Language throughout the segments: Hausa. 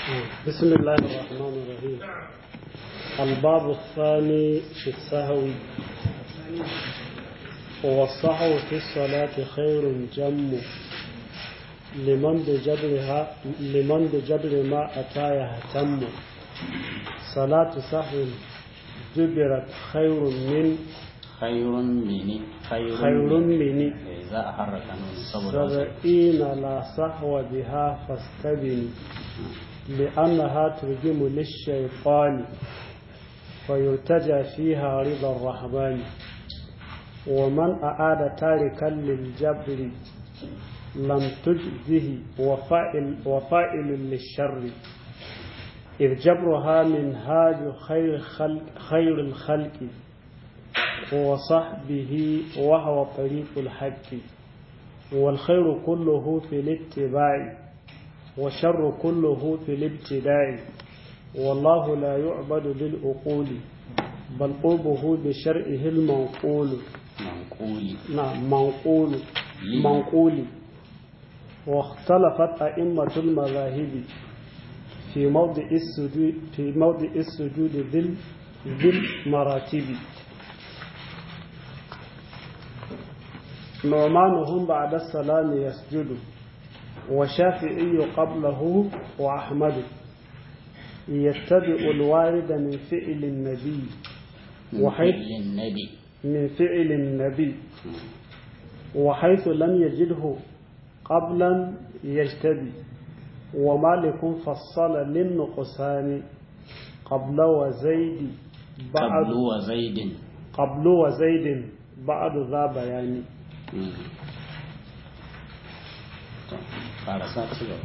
بسم الله الرحمن الرحيم الباب الثاني في السهو والصحو في الصلاة خير جم لمن بجبرها لمن بجبر ما أتى يهتم صلاة سهو جبرت خير من خير مني خير, خير مني za a harraka nun saboda سبعين لا صحو بها فاستبن لأنها ترجم للشيطان فيرتجى فيها رضا الرحمن ومن أعاد تاركا للجبر لم تجزه وفائل, وفائل للشر إذ جبرها منهاج خير, خلق خير الخلق وصحبه وهو طريق الحق والخير كله في الاتباع والشر كله في الابتداء والله لا يعبد بالعقول بل قربه بشرعه المنقول manquli نعم منقول منقول واختلفت أئمة المذاهب في موضع السجود في موضع السجود ذي ذي المراتب نعمانهم بعد السلام يسجد وشافعي قبله وأحمد يتبع الوارد من فعل النبي وحيث للنبي من فعل النبي وحيث لم يجده قبلا يجتبي ومالك فصل للنقصان قبل وزيد بعد قبل وزيد قبل وزيد بعد ذا بيان karasa ci gaba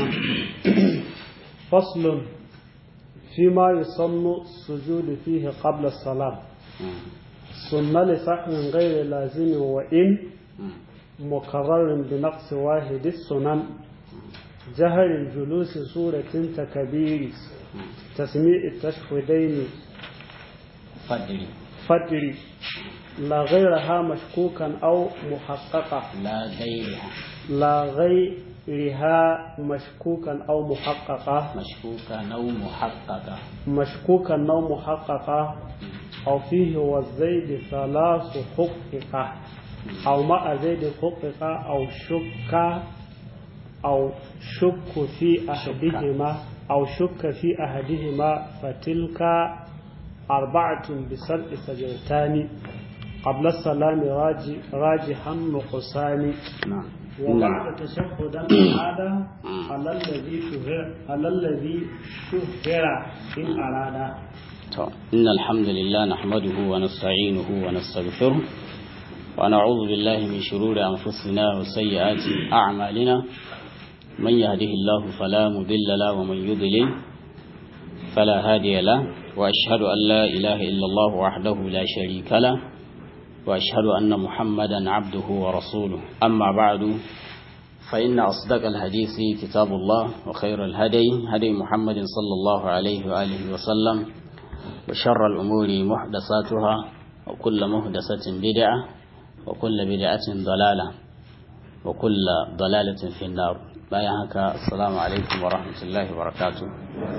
فصل فيما يسن السجود فيه قبل الصلاة سنة لسحن غير لازم وإن مكرر بنقص واحد السنن جهر الجلوس سورة تكبير تسميع التشهدين fadri فتر لا غيرها مشكوكا أو محققة la gairiha لا غيرها مشكوكا أو محققة mashkuka nau muhaqqaqa مشكوكا أو محققة أو فيه والزيد ثلاث حققة أو مع زيد حققة أو شك أو شك في أحدهما أو شك في أحدهما فتلك أربعة بسبع سجدتان قبل السلام راجي راجحا نقصان na'am وبعد تشهدا هذا على الذي شهر على الذي شهر إن أراد to inna alhamdulillah nahmaduhu wa nasta'inuhu wa nastaghfiruh wa na'udhu billahi min shururi anfusina wa sayyiati a'malina man yahdihillahu fala mudilla lahu wa man yudlil fala hadiya lahu wa ashhadu an la ilaha illa Allah wahdahu la sharika lahu wa ashhadu anna muhammadan 'abduhu wa rasuluhu amma ba'du فإن أصدق الحديث كتاب الله وخير الهدي هدي محمد صلى الله عليه وآله وسلم وشر الأمور محدثاتها وكل محدثة بدعة وكل بدعة ضلالة وكل ضلالة في النار بايعك السلام عليكم ورحمة الله وبركاته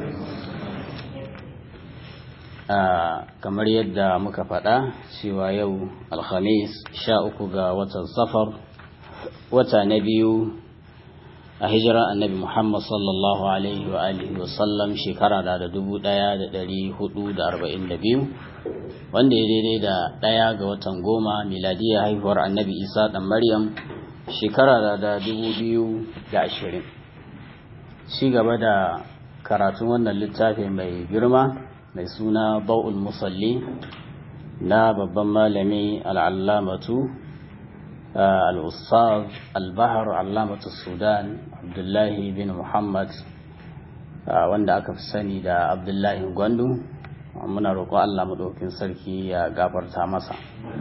kamar yadda muka faɗa cewa yau alhamis sha uku ga watan safar wata na biyu a hijira annabi Muhammad sallallahu alaihi wa alihi wa sallam shekara da dubu ɗaya da ɗari hudu da arba'in da biyu wanda ya daidai da ɗaya ga watan goma miladiyar haihuwar annabi isa ɗan maryam shekara da da dubu biyu da ashirin ci gaba da karatun wannan littafi mai girma mai suna ba'ul musalli na babban malami al'allamatu الأستاذ البحر علامة السودان عبد الله بن محمد wanda aka fi sani da abdullahi gwandu muna roƙo Allah maɗaukin sarki ya gafarta masa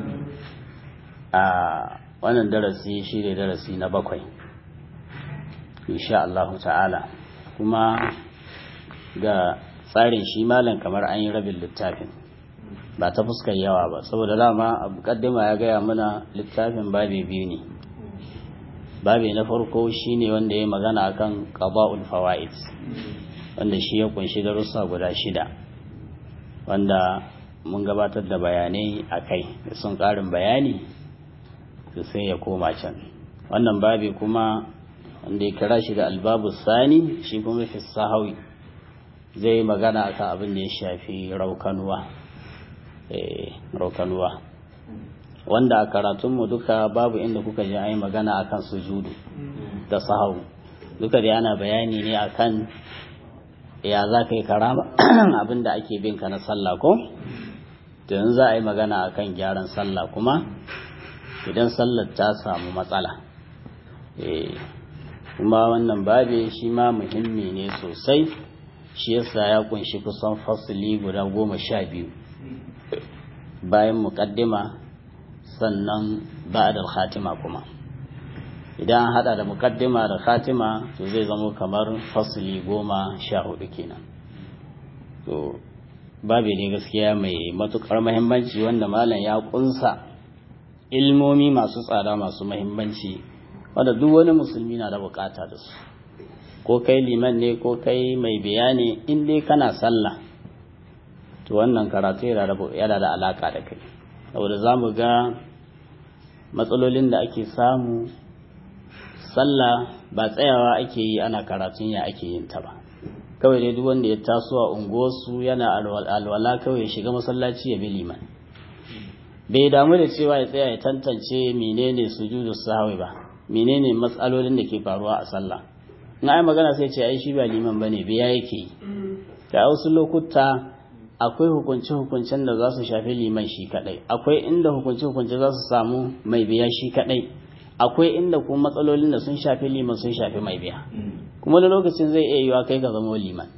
a wannan darasi shi ne darasi na bakwai insha Allah ta'ala kuma ga tsarin shi malam kamar an yi rabin littafin ba ta fuskar yawa ba saboda dama a mukaddima ya gaya mana littafin babi biyu ne babi na farko shine wanda ya magana akan qada'ul fawaid wanda shi ya kunshi darussa guda shida wanda mun gabatar da bayanai akai sun karin bayani to sai ya koma can wannan babi kuma wanda ya kira shi da albabu sani shi kuma fi sahawi zai magana akan abin da ya shafi raukanuwa raukanuwa wanda a karatunmu duka babu inda kuka ji ai magana akan sujudu da sahawu duka da ana bayani ne akan ya za ka yi karama abin da ake bin ka na sallah ko yanzu za a yi magana akan gyaran sallah kuma idan sallar ta samu matsala kuma wannan babe shi ma muhimmi ne sosai shi yasa ya kunshi kusan fasili guda goma sha biyu bayan muƙaddima sannan ba'da khatima kuma idan an hada da muqaddima da khatima to zai zama kamar fasli goma sha hudu kenan to babu ne gaskiya mai matukar muhimmanci wanda malam ya kunsa ilmomi masu tsada masu muhimmanci wanda duk wani musulmi na da bukata da su ko kai liman ne ko kai mai bayani in dai kana sallah to wannan karatu yana da alaka da kai saboda za mu ga matsalolin da ake samu sallah ba tsayawa ake yi ana karatun ya ake yin ta ba kawai dai duk wanda ya taso a unguwarsu yana alwala kawai ya shiga masallaci ya bi liman bai damu da cewa ya tsaya ya tantance menene sujudu sahwi ba menene matsalolin da ke faruwa a sallah in ai magana sai ce ai shi ba liman bane biya yake yi ta wasu lokuta akwai hukunce-hukuncen da za su shafi liman shi kadai akwai inda hukunce-hukunce za su samu mai biya shi kadai akwai inda kuma matsalolin da sun shafi liman sun shafi mai biya kuma da lokacin zai iya yiwa kai ka zama liman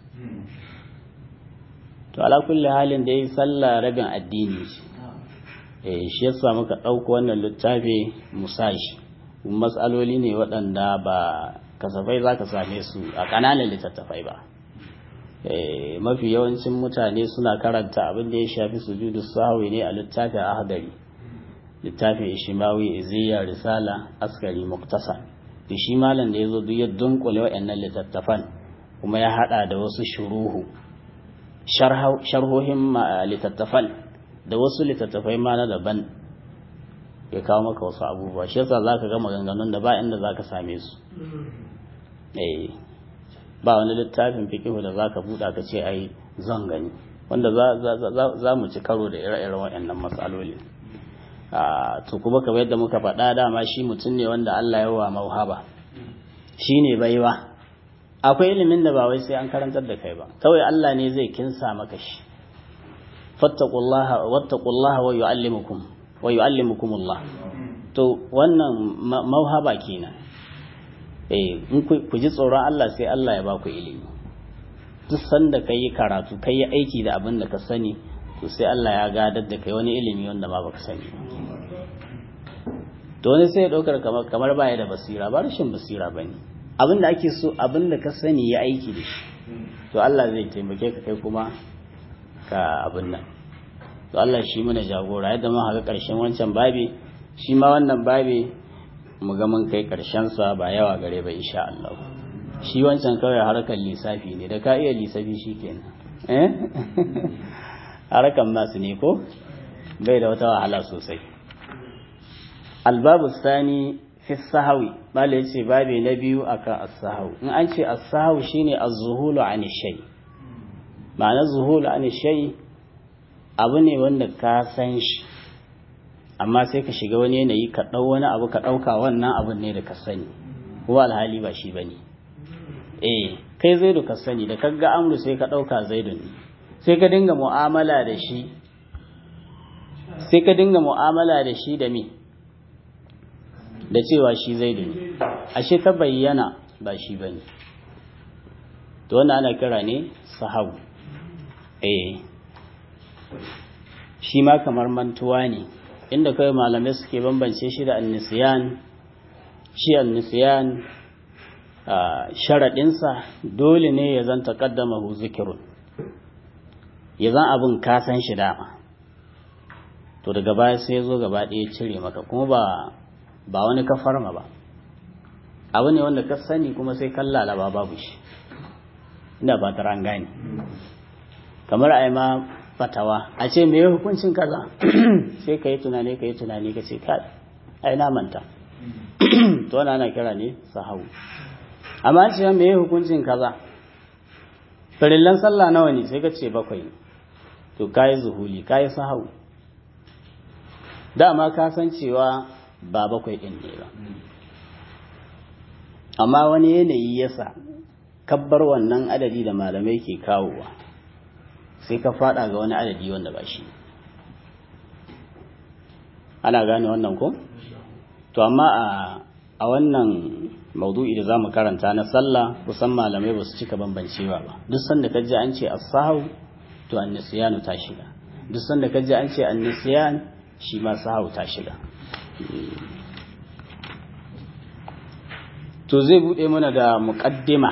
to ala kulli halin da yi sallah rabin addini eh shi yasa muka ɗauko wannan littafi musashi matsaloli ne waɗanda ba kasafai za ka same su a ƙananan littattafai ba mafi yawancin mutane suna karanta abin da ya shafi sujudu sahwi ne a littafin ahdari littafin ishimawi iziya risala askari muktasa da shi malam da ya zo duk ya dunkule waɗannan littattafan kuma ya hada da wasu shuruhu sharhohin littattafan da wasu littattafai ma na daban ya kawo maka wasu abubuwa shi yasa zaka ga maganganun da ba inda zaka same su eh ba wani littafin fikihu da zaka buɗa ka ce ai zan gani wanda za mu ci karo da ire-iren waɗannan matsaloli to kuma kamar yadda muka faɗa dama shi mutum ne wanda Allah ya wa mauhaba shi ne baiwa akwai ilimin da ba wai sai an karantar da kai ba kawai Allah ne zai kinsa maka shi fattaqullaha wattaqullaha wa yu'allimukum wa yu'allimukumullah to wannan mauhaba kenan eh in ku ji tsoron Allah sai Allah ya ba ku ilimi duk sanda kai karatu kai aiki da abin da ka sani to sai Allah ya gadar da kai wani ilimi wanda ma baka sani to wani sai ya daukar kamar kamar baya da basira ba rashin basira bane abin da ake so abin da ka sani ya aiki da shi to Allah zai taimake ka kai kuma ka abin nan to Allah shi mana jagora yadda mun haka karshen wancan babi shi ma wannan babi mu ga mun kai karshen sa ba yawa gare ba insha Allah shi wancan kawai harkar lissafi ne da ka iya lissafi shikenan eh harakan masu ne ko bai da wata wahala sosai albabu sani fi sahawi bala ya ce babi na biyu akan as-sahawi in an ce as-sahawi shine az-zuhulu an shay ma'ana zuhulu an shay abu ne wanda ka san shi amma sai ka shiga wani yanayi ka dau wani abu ka dauka wannan abun ne da ka sani kuma alhali ba shi bane eh kai zaidu ka sani da kaga amru sai ka dauka zaidu ne sai ka dinga mu'amala da shi sai ka dinga mu'amala da shi da me da cewa shi zai da ashe ta bayyana ba shi ba ne to wannan ana kira ne sahabu eh shi ma kamar mantuwa ne inda kawai malamai suke bambance shi da annisiyan shi annisiyan sharaɗinsa dole ne ya zan taƙaddama hu zikirun ya zan abin kasan shi dama to daga baya sai ya zo gaba ɗaya cire maka kuma ba ba wani ka farma ba abu ne wanda ka sani kuma sai kan lalaba babu shi ina ba ta gane kamar a yi ma fatawa a ce me hukuncin kaza sai ka yi tunani ka yi tunani ka ce ka ai na manta to wani ana kira ne sahawu amma ce me hukuncin kaza farillan sallah nawa ne sai ka ce bakwai ne to kayi zuhuli kayi sahawu dama ka san cewa ba bakwai din ne ba amma wani yanayi yasa kabbar wannan adadi da malamai ke kawowa sai ka fada ga wani adadi wanda ba shi ana gane wannan ko to amma a a wannan maudu'i da zamu karanta na sallah kusan malamai ba su cika bambancewa ba duk sanda kaji an ce as-sahu to an-nisyanu ta shiga duk sanda kaji an ce an-nisyan shi ma sahu ta shiga to zai bude mana da muqaddima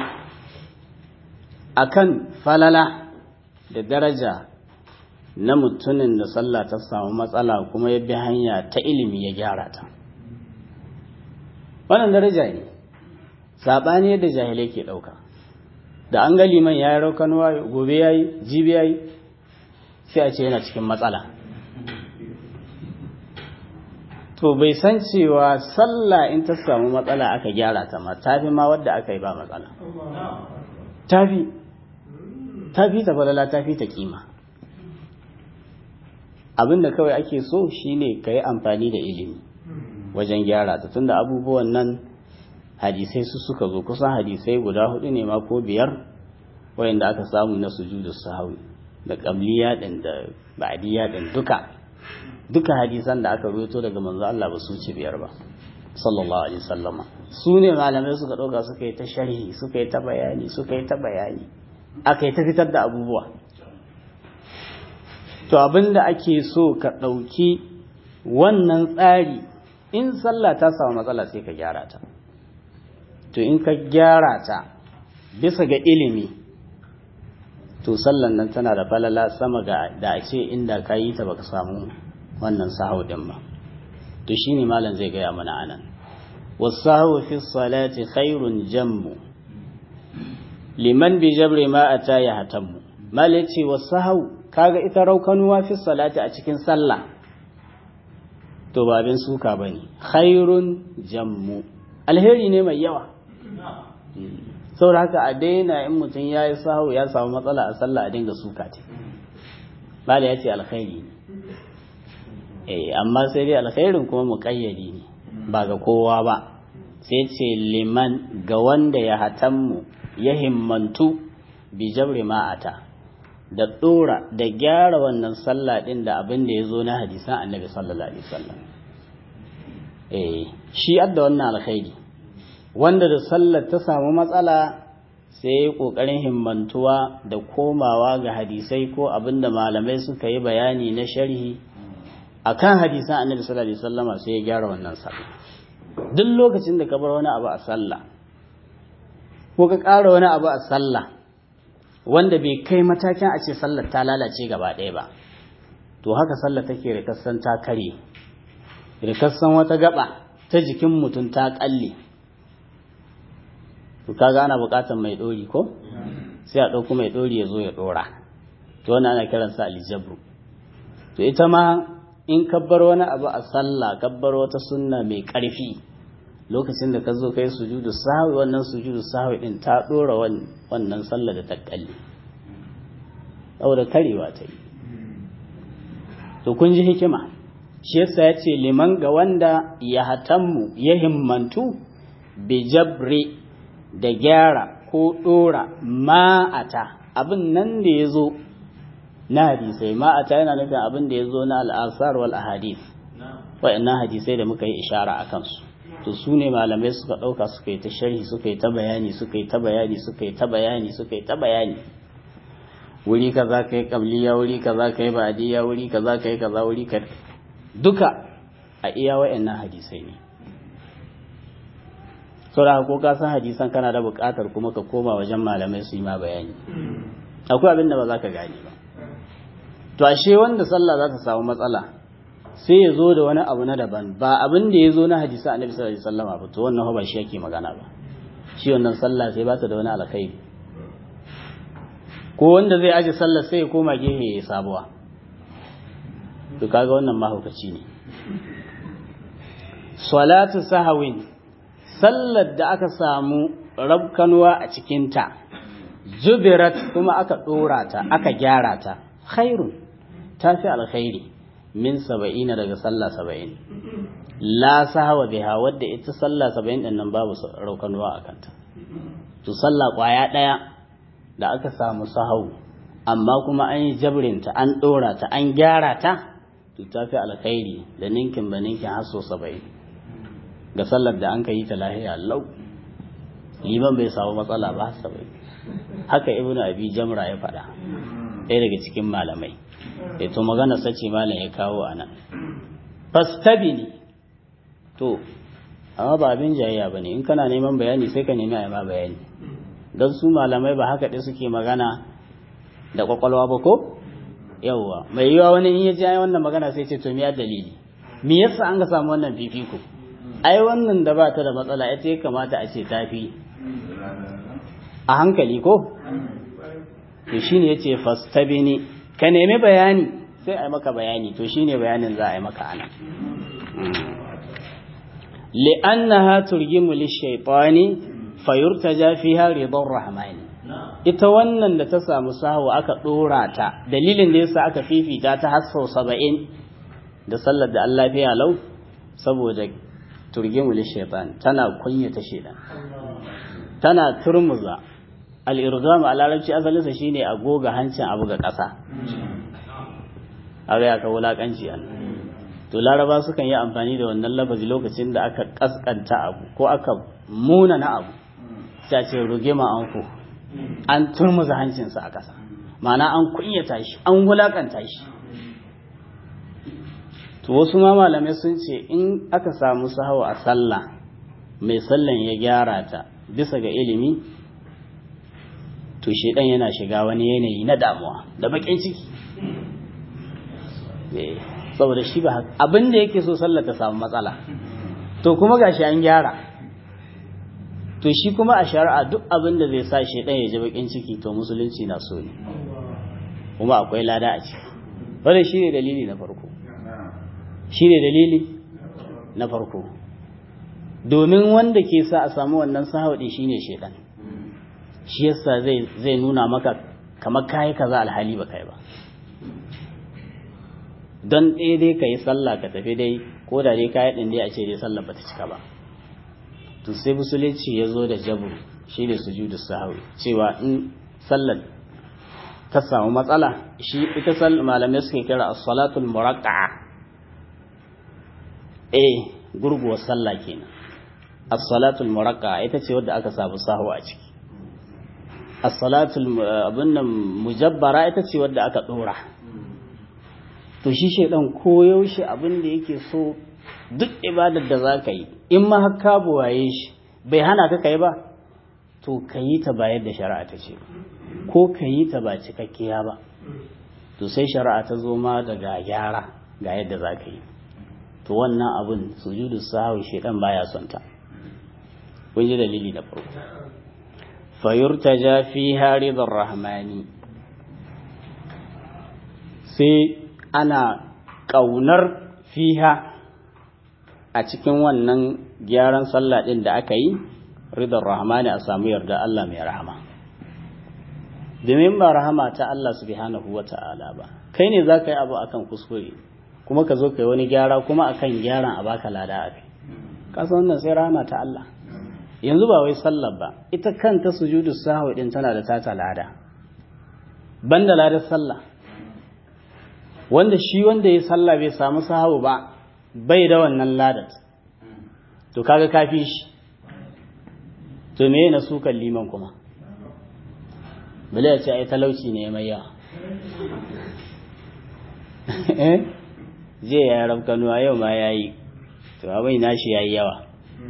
akan falala da daraja na mutumin da sallah ta samu matsala kuma ya bi hanya ta ilimi ya gyara ta wannan daraja ne saɓani yadda jahilai ke ɗauka da an ga liman ya yi raukanuwa gobe ya yi jibi ya yi sai a ce yana cikin matsala to bai san cewa sallah in ta samu matsala aka gyara ta ma tafi ma wadda aka yi ba matsala tafi tafi ta falala tafi ta kima abinda kawai ake so shine ka yi amfani da ilimi wajen gyara ta tunda abubuwan nan hadisai su suka zo kusan hadisai guda hudu ne ma ko biyar wayanda aka samu na sujudu sahawi da qabliya din da ba'diya din duka duka hadisan da aka rubuto daga manzo Allah ba su ci biyar ba sallallahu alaihi wasallama su ne malamai suka dauka suka yi ta sharhi suka yi ta bayani suka yi ta bayani aka yi ta fitar da abubuwa to abinda ake so ka dauki wannan tsari in sallah ta samu matsala sai ka gyara ta to in ka gyara ta bisa ga ilimi to sallan nan tana da falala sama ga da a ce inda ka yi ta baka samu wannan sahau din ba to shine malam zai gaya mana anan wasahu fi salati khairun jammu liman bi jabri ma ata ya hatammu malai ce wasahu kaga ita raukanuwa fi salati a cikin sallah to ba abin suka ba ne khairun jammu alheri ne mai yawa saboda haka a daina in mutum ya yi sahu ya samu matsala a sallah a dinga suka ce bala ya ce alkhairi ne eh amma sai dai alkhairin kuma muƙayyadi ne ba ga kowa ba sai ce liman ga wanda ya hatammu ya himmantu bi jabri ma'ata da ɗora da gyara wannan sallah ɗin da abin da ya zo na hadisan annabi sallallahu alaihi wasallam eh shi adda wannan alkhairi wanda da sallar ta samu matsala sai ya kokarin himmantuwa da komawa ga hadisai ko abin da malamai suka yi bayani na sharhi akan hadisan annabi sallallahu alaihi wasallama sai ya gyara wannan sallah duk lokacin da ka bar wani abu a sallah ko ka ƙara wani abu a sallah wanda bai kai matakin a ce sallar ta lalace gaba ɗaya ba to haka sallar take rikassan ta kare rikassan wata gaba ta jikin mutum ta ƙalle to kaga ana buƙatar mai ɗori ko sai a ɗauko mai ɗori ya zo ya ɗora to wannan ana kiransa aljabru to ita ma in kabbar wani abu a sallah kabbar wata sunna mai ƙarfi lokacin da ka zo kai sujudu sahwi wannan sujudu sahwi din ta dora wannan sallah da ta kalle saboda karewa ta yi to kun ji hikima shi yasa ya ce liman ga wanda ya hatammu ya himmantu bi jabri da gyara ko dora ma'ata abin nan da ya zo na hadisai ma'ata yana nufin abin da ya zo na al'asar wal ahadith wa'annan hadisai da muka yi ishara a kansu to su ne malamai suka ɗauka suka yi ta sharhi suka yi ta bayani suka yi ta bayani suka yi ta bayani suka yi ta bayani wuri kaza kai qabliya wuri kaza kai ba'diya wuri kaza kai kaza wuri ka duka a iya wayannan hadisai ne saboda ko ka san hadisan kana da buƙatar kuma ka koma wajen malamai su yi ma bayani akwai abin da ba za ka gane ba to ashe wanda sallah za ta samu matsala sai ya zo da wani abu na daban ba abin da ya zo na hadisa annabi sallallahu alaihi wasallam ba to wannan ba shi yake magana ba shi wannan sallah sai ba ta da wani alkhairi ko wanda zai aje sallar sai ya koma gehe ya sabuwa to kaga wannan mahaukaci ne salatu sahawin sallar da aka samu rabkanuwa a cikinta jubirat kuma aka dora ta aka gyara ta khairun tafi alkhairi min saba'ina daga sallah saba'in la sahawa biha wadda ita sallah saba'in din nan babu raukanuwa a kanta to sallah kwaya daya da aka samu sahau amma kuma an yi jabrinta an dora ta an gyara ta to tafi alkhairi da ninkin ba ninkin har so saba'in ga sallar da an ka yi ta lahiya lau liman bai samu matsala ba saba'in haka ibnu abi jamra ya faɗa ɗaya daga cikin malamai e to magana sace malam ya kawo a nan fastabini to amma ba abin jayayya ba ne in kana neman bayani sai ka nemi a ma bayani don su malamai ba haka ɗaya suke magana da kwakwalwa ba ko yawwa mai yiwa wani in ya ji ai wannan magana sai ce to me dalili me yasa an ga samu wannan fifiko ai wannan da ba ta da matsala ita ya kamata a ce tafi a hankali ko to shine yace fastabini ka nemi bayani sai a yi maka bayani to shine bayanin za a yi maka ana li'annaha turgimu lishaytani fayurtaja fiha ridar rahmani ita wannan da ta samu sahu aka dora ta dalilin da yasa aka fifita ta har sau 70 da sallar da Allah fiya lau saboda turgimu lishaytan tana kunyata shedan tana turmuza al'irgam a larabci asalinsa shi ne a goga hancin abu ga ƙasa a ya ka wulaƙanci an to laraba sukan yi amfani da wannan lafazi lokacin da aka ƙasƙanta abu ko aka muna na abu ta ce rugima an ku an turmuza hancinsa a ƙasa ma'ana an kunyata shi an wulaƙanta shi to wasu ma malamai sun ce in aka samu sahawa a sallah mai sallan ya gyara ta bisa ga ilimi to shedan yana shiga wani yanayi na damuwa da bakin ciki saboda shi ba abin da yake so sallar ta samu matsala to kuma gashi an gyara to shi kuma a shari'a duk abin da zai sa shedan ya ji bakin ciki to musulunci na so ne kuma akwai lada a ciki wannan shine dalili na farko shine dalili na farko domin wanda ke sa a samu wannan sahawadi shine shedan shi yasa zai zai nuna maka kamar kai kaza alhali ba kai ba don ɗaya dai ka yi sallah ka tafi dai ko da dai kayi ɗin dai a ce dai sallah ba ta cika ba to sai musulunci ya zo da jabu shi ne sujudu sahawi cewa in sallar ta samu matsala shi ita sallar malamai suke kira as-salatul muraqqa'a eh gurguwar sallah kenan as-salatul muraqqa'a ita ce wadda aka samu sahu a ciki as-salatul abun nan mujabbara ita ce wadda aka dora to shi shaidan koyaushe abin da yake so duk ibadar da za ka yi in ma har ka buwaye shi bai hana ka kai ba to ka yi ta ba yadda shari'a ta ce ko ka yi ta ba cikakkiya ba to sai shari'a ta zo ma daga gyara ga yadda za ka yi to wannan abin sujudu sahawi shaidan baya son ta kun ji dalili da farko fayurtaja fiha ridar rahmani sai ana ƙaunar fiha a cikin wannan gyaran sallah ɗin da aka yi ridar rahmani a samu yarda Allah mai rahama domin ba rahama ta Allah subhanahu wa ta'ala ba kai ne za ka yi abu akan kuskure kuma ka zo ka yi wani gyara kuma akan gyaran a baka lada a kai kasa wannan sai rahama ta Allah yanzu ba wai sallar ba ita kanta sujudu sahwi din tana da tata lada banda ladar sallah wanda shi wanda ya sallah bai samu sahabu ba bai da wannan ladat to kaga kafi shi to me na sukan liman kuma bale ya ce ai talauci ne mai yawa eh je ya rabka nuwa yau ma yayi to abin nashi yayi yawa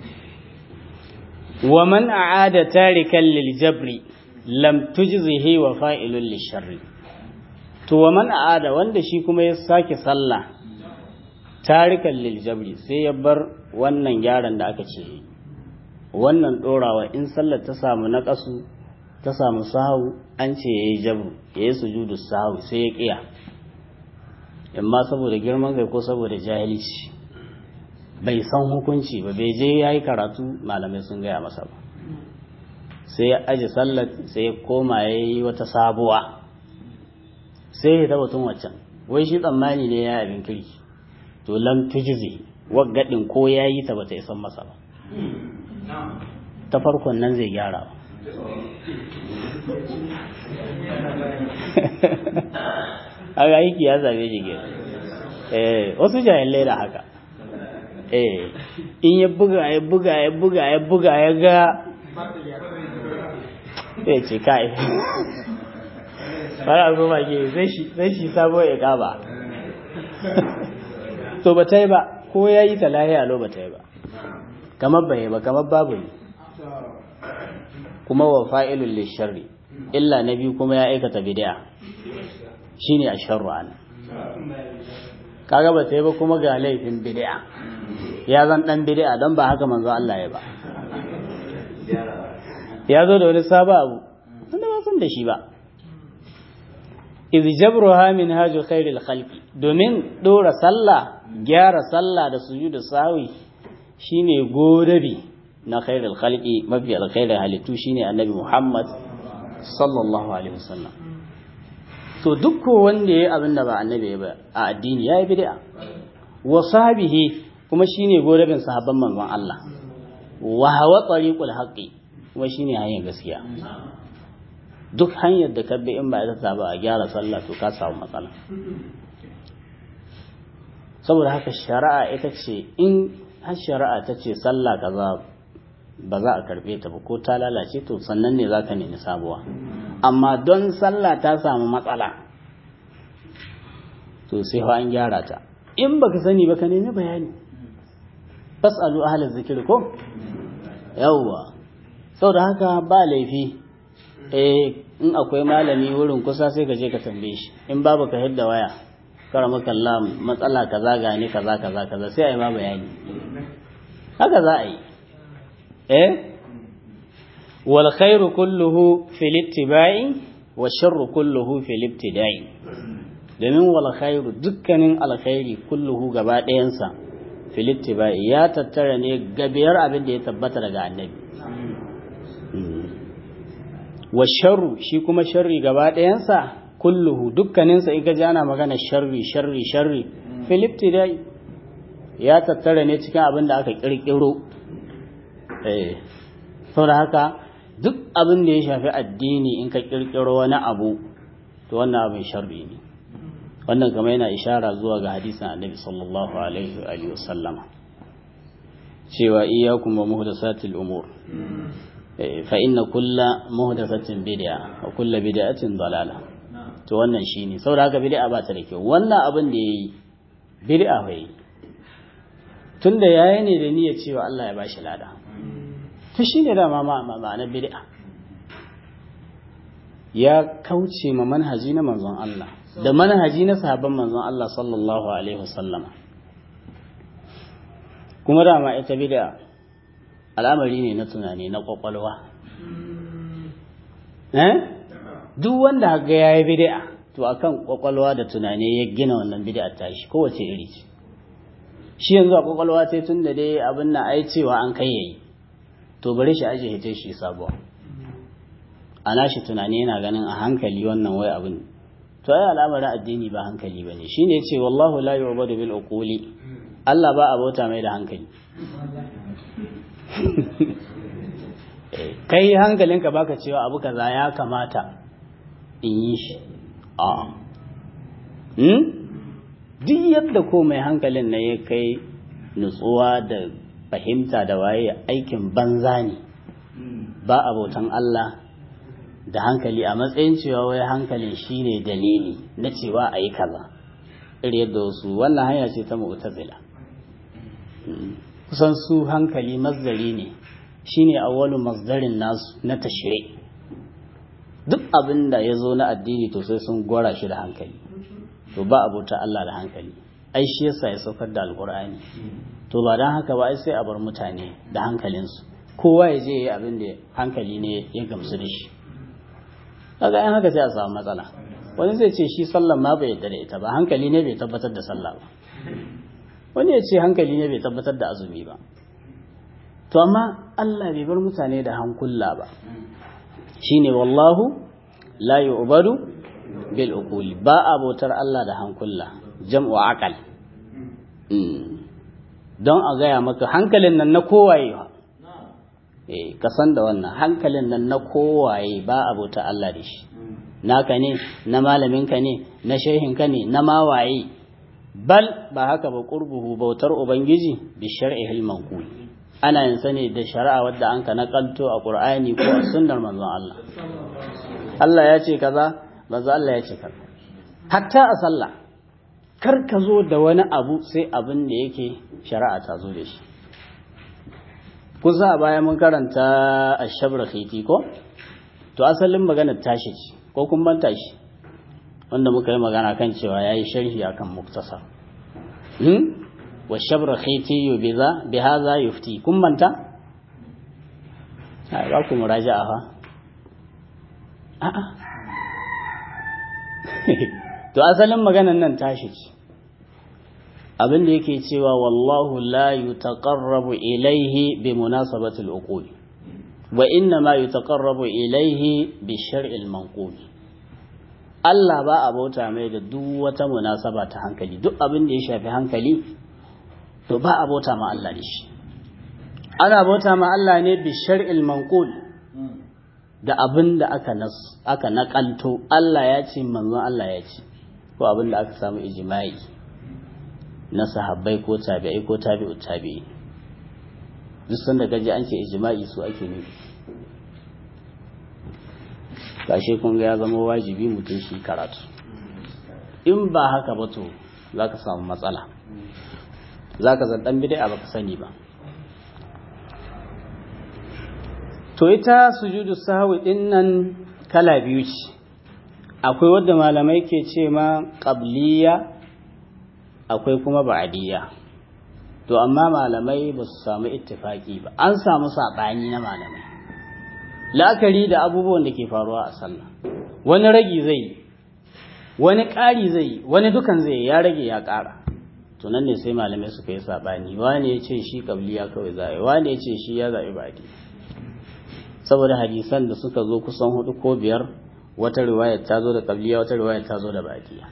wa man a'ada tarikan lil jabri lam tujzihi wa fa'ilun lisharri to wa man a'ada wanda shi kuma ya sake sallah tarikan lil jabri sai ya bar wannan gyaran da aka ce wannan dorawa in sallar ta samu na kasu ta samu sahu an ce yayi jabru yayi sujudu sahu sai ya kiya amma saboda girman kai ko saboda jahilci bai san hukunci ba bai je yayi karatu malamai sun gaya masa ba sai ya aji sallar sai ya koma yayi wata sabuwa sai ya tabbatun waccan wai shi tsammani ne ya abin kirki to lam tujzi waggadin ko yayi ta bata isan masa ba ta farkon nan zai gyara ba a aiki ya zabe shi ke eh wasu jahilai da haka eh in ya buga ya buga ya buga ya buga ya ga sai ce kai fara goma ke zai shi sabo ya kaba to ba ta yi ba ko ya yi ta lahiya lo ba ta yi ba kamar bai ba kamar babu ne kuma wa fa'ilun lisharri illa na biyu kuma ya aikata bid'a shine asharru an kaga ba ta yi ba kuma ga laifin bid'a ya zan dan bid'a don ba haka manzo Allah ya ba ya zo da wani sabo abu wanda ba san da shi ba idh jabruha min haju khairil khalqi domin dora sallah gyara sallah da sujudu sawi shine godabi na khairil khalqi mafi alkhairin halittu shine annabi Muhammad sallallahu alaihi wasallam to duk wanda yayi abin da ba annabi ba a addini yayi bid'a wa sahbihi kuma shine godabin sahabban manzon Allah wa hawa tariqul haqqi kuma shine hanyar gaskiya duk hanyar da kabbi in ba ita ba a gyara sallah to ka samu matsala saboda haka shari'a ita ce in har shari'a ta ce sallah kaza ba za a karbe ta ba ko ta lalace to sannan ne za ka nemi sabuwa amma don sallah ta samu matsala to sai an gyara ta in baka sani ba ka nemi bayani fasalu ahlaz zikir ko yawwa saboda haka ba laifi eh in akwai malami wurin kusa sai ka je ka tambaye shi in babu ka hidda waya kara maka Allah matsala kaza ga ni kaza kaza kaza sai a yi ma bayani haka za a yi eh wal khairu kulluhu fil ittiba'i wa sharru kulluhu fil ibtida'i domin wal khairu dukkanin alkhairi kulluhu gaba ɗayansa fil ittiba'i ya tattara ne gabiyar abin da ya tabbata daga annabi wa sharru shi kuma sharri gaba ɗayansa kulluhu dukkaninsa in ka ji ana magana sharri sharri sharri filipti dai ya tattara ne cikin abin da aka ƙirƙiro eh saboda haka duk abin da ya shafi addini in ka ƙirƙiro wani abu to wannan abin sharri ne wannan kamar yana ishara zuwa ga hadisin annabi sallallahu alaihi wa sallama cewa iyyakum wa muhdasatil umur فإن كل محدثة بدعة وكل بدعة ضلالة to wannan shine saboda haka bid'a ba ta da kyau wannan abin da yayi bid'a bai tunda yayi ne da niyyar cewa Allah ya bashi lada to shine da ma ma'anar bid'a ya kauce ma manhaji na manzon Allah da manhaji na sahabban manzon Allah sallallahu alaihi wasallama kuma dama ita bid'a al'amari ne na tunani na kwakwalwa eh duk wanda ga yayi bid'a to akan kwakwalwa da tunani ya gina wannan bid'a ta shi kowace iri ce shi yanzu a kwakwalwa sai tun da dai abin na ai cewa an kai yayi to bari shi aje hita shi sabuwa ana shi tunani yana ganin a hankali wannan wai abin to ai al'amarin addini ba hankali bane shine yace wallahu la yu'badu bil uquli Allah ba a bauta mai da hankali kai hankalinka baka cewa abu kaza ya kamata in yi shi a duk yadda ko mai hankalin na ya kai nutsuwa da fahimta da waye aikin banza ne ba abotan Allah da hankali a matsayin cewa wai hankalin shine dalili na cewa a yi kaza iri yadda wasu wannan hanya ce ta mu'tazila kusan su hankali mazdari ne shine awwalu masdarin nasu na tashri duk abin da ya zo na addini to sai sun gwara shi da hankali to ba abota Allah da hankali ai shi yasa ya saukar da alkur'ani to ba don haka ba ai sai a bar mutane da hankalinsu kowa ya je yi abin da hankali ne ya gamsu da shi kaga yan haka sai a samu matsala wani zai ce shi sallan ma bai yarda da ita ba hankali ne bai tabbatar da sallah ba wani ya ce hankali ne bai tabbatar da azumi ba to amma Allah bai bar mutane da hankula ba shine wallahu la yu'badu bil uquli ba abotar Allah da hankula jam'u aqal don a gaya maka hankalin nan na kowaye ba eh ka san da wannan hankalin nan na kowaye ba abota Allah da shi naka ne na malaminka ne na shehinka ne na mawaye bal ba haka ba qurbuhu bautar ubangiji bi shar'ihil manqul ana yin sane da shari'a wadda an ka nakalto a qur'ani ko a sunnar manzon Allah Allah ya ce kaza manzon Allah ya ce kaza hatta a sallah kar ka zo da wani abu sai abin da yake shari'a ta zo da shi kusa a baya mun karanta a shabra khiti ko to asalin magana tashi ce ko kun manta shi wanda muka yi magana kan cewa yayi sharhi akan muktasar hmm wa shabra khiti biza bi hadha yufti kun manta ai ba ku muraja'a fa a'a to asalin maganan nan tashi ce abin da yake cewa wallahu la yutaqarrabu ilayhi bi munasabati al-uqul wa inna ma yutaqarrabu ilayhi bi shar'il manqul Allah ba a bauta mai da duk wata munasaba ta hankali duk abin da ya shafi hankali to ba a bauta ma Allah da shi ana bauta ma Allah ne bi shar'il manqul da abin da aka nas aka nakalto Allah ya ce manzon Allah ya ce ko abin da aka samu ijma'i na sahabbai ko tabi'ai ko tabi'u tabi'i duk sanda gaji an ce ijma'i su ake nufi gashi kun ga ya zama wajibi mutum shi karatu in ba haka ba to za ka samu matsala za ka zan ɗan bidai ba ka sani ba to ita sujudu sahwi din nan kala biyu ce akwai wadda malamai ke ce ma qabliya akwai kuma ba'adiyya to amma malamai ba su samu ittifaki ba an samu saɓani na malamai la'akari da abubuwan da ke faruwa a sallah wani ragi zai wani ƙari zai wani dukan zai ya rage ya ƙara to nan ne sai malamai suka yi saɓani wani ya ce shi qabliya kawai za a wani ya ce shi ya zaɓi ba'adiyya saboda hadisan da suka zo kusan hudu ko biyar wata riwayar ta zo da qabliya wata riwayar ta zo da ba'adiyya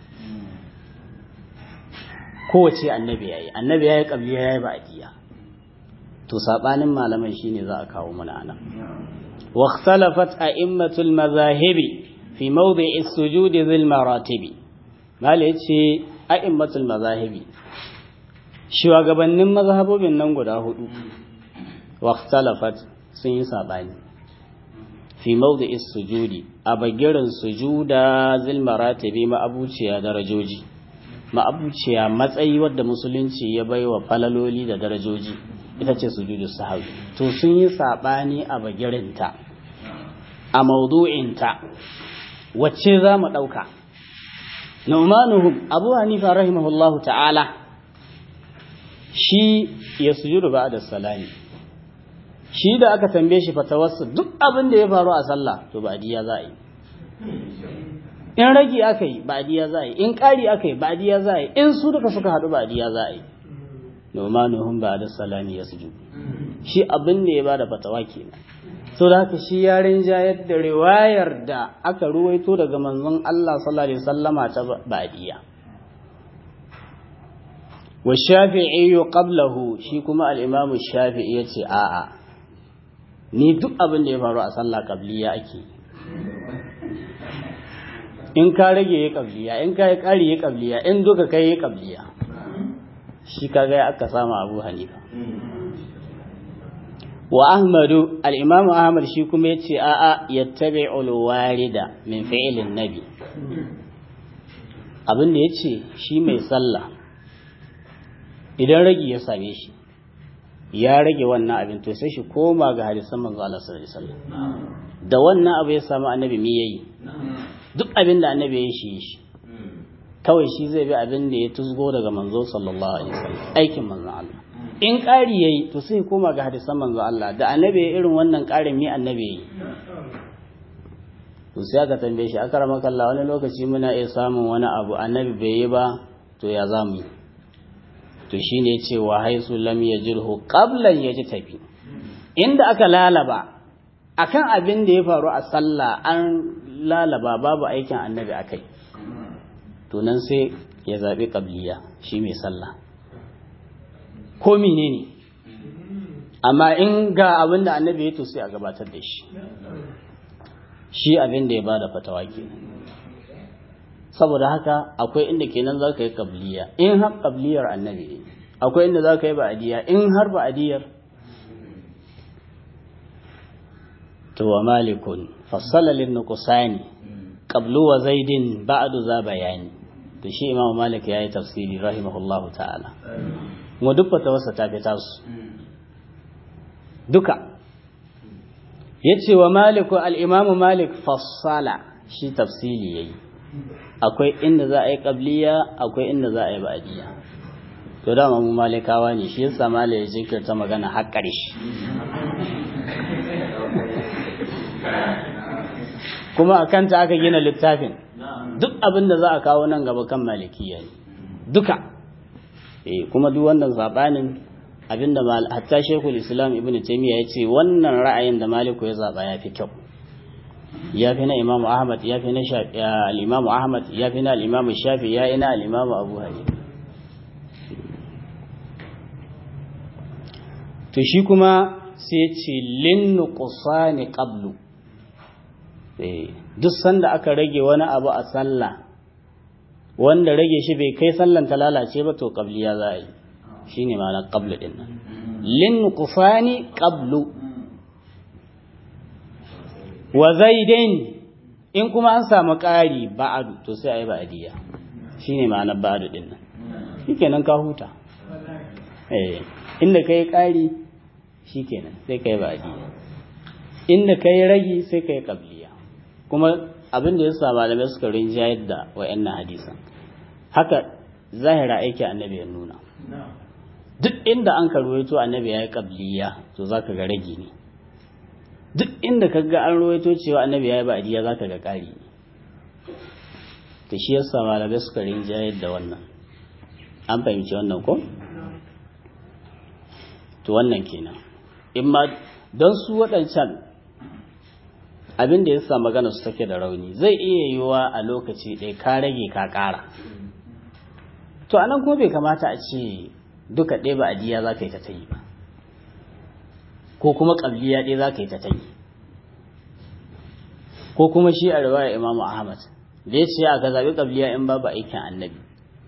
kowace annabi yayi annabi yayi qabliya yayi ba'diya to sabanin malaman shine za a kawo mana anan wa ikhtalafat a'immatul mazahibi fi mawdi'i as-sujud dhil maratibi mala yace a'immatul mazahibi shugabannin mazhabobin nan guda hudu wa ikhtalafat sun yi sabani fi mawdi'i as-sujudi a bagirin sujuda dhil maratibi ma abuciya darajoji ma'abuciya matsayi wadda musulunci ya bai wa falaloli da darajoji ita ce sujudu sahawi to sun yi saɓani a bagirinta a maudu'inta wacce za mu ɗauka nu'manuhum abu hanifa rahimahullahu ta'ala shi ya sujudu ba da salami shi da aka tambaye shi fatawarsa duk abin da ya faru a sallah to ba ya za a yi in ragi aka yi ba'diya za a yi in ƙari aka yi ba'diya za a yi in su duka suka haɗu ba'diya za a yi nomanuhum ba da salami ya suju shi abin da ya ba da fatawa kenan so da haka shi ya rinjayar da riwayar da aka ruwaito daga manzon Allah sallallahu alaihi wasallama ta ba'diya wa shafi'i qablahu shi kuma al-imam shafi'i yace a'a ni duk abin da ya faru a sallah qabliya ake yi in ka rage ya kabliya in ka yi ƙari ya kabliya in duka kai ya kabliya shi ka ga aka samu abu hanifa wa ahmadu al'imamu ahmad shi kuma ya ce a'a ya tabi ulwarida min fi'ilin nabi abin da ya ce shi mai sallah idan ragi ya same shi ya rage wannan abin to sai shi koma ga hadisan manzo Allah sallallahu alaihi wasallam da wannan abu ya samu annabi me yayi duk abin da annabi ya shi shi kawai shi zai bi abin da ya tuzgo daga manzo sallallahu alaihi wasallam aikin manzo Allah in ƙari yayi to sai koma ga hadisan manzo Allah da annabi ya irin wannan ƙarin mi annabi yayi to sai aka tambaye shi akara makalla wani lokaci muna iya samun wani abu annabi bai yi ba to ya zamu yi to shine ce wa haisu lam yajirhu qablan yaji tafi inda aka lalaba akan abin da ya faru a sallah an lalaba babu aikin annabi akai to nan sai ya zabi qabliya shi mai sallah ko menene amma in ga abin da annabi ya to sai a gabatar da shi shi abin da ya bada fatawa kenan saboda haka akwai inda kenan za ka yi kabliya in har kabliyar annabi akwai inda za ka yi ba'adiyya in har ba'adiyar to wa malikun fassala lin nuqsani qablu wa zaidin ba'du za bayani to shi imamu malik yayi tafsiri rahimahullahu ta'ala kuma duk fatawarsa ta fi tasu duka yace wa maliku al-imamu malik fassala shi tafsili yayi akwai inda za a yi qabliya akwai inda za a yi ba'diya to dama mu malikawa ne shi yasa malai ya jinkirta magana har ƙarshe kuma a kanta aka gina littafin duk abin da za a kawo nan gaba kan malikiya ne duka eh kuma duk wannan sabanin abinda hatta shekul islam ibnu taymiya ya ce wannan ra'ayin da maliku ya zaba ya fi kyau ya fi na imamu ahmad ya fi na al-imamu ahmad ya fi na al-imamu shafi ya ina al-imamu abu hanifa to shi kuma sai ya ce lin nuqsani qablu duk sanda aka rage wani abu a sallah wanda rage shi bai kai sallan ta lalace ba to qabliya za a yi shine ma'ana qablu din nan lin nuqsani qablu wa zaidain in kuma an samu ƙari ba'adu to sai a yi ba'adiyya shine ma'anar ba'adu din nan shikenan ka huta eh inda kai ƙari shikenan sai kai ba'adiyya inda kai ragi sai kai qabliya kuma abin da ya sa malamai suka rinjayar da wa'annan hadisan haka zahira aiki annabi ya nuna duk inda an karwaito annabi ya yi qabliya to zaka ga ragi ne duk inda ka ga an ruwaito cewa annabi ya yi ba'adiyya za ka ga ƙari ta shi yasa malamai suka rinjayar da wannan an fahimci wannan ko to wannan kenan in ma don su waɗancan abin da ya sa magana su take da rauni zai iya yiwuwa a lokaci ɗaya ka rage ka ƙara to anan kuma bai kamata a ce duka ɗaya ba'adiyya za ka yi ta ta yi ba ko kuma ƙabliya ɗaya za ka yi ta ta yi ko kuma shi a riwaya imamu ahmad da ya ce aka zaɓi ƙabliya in babu aikin annabi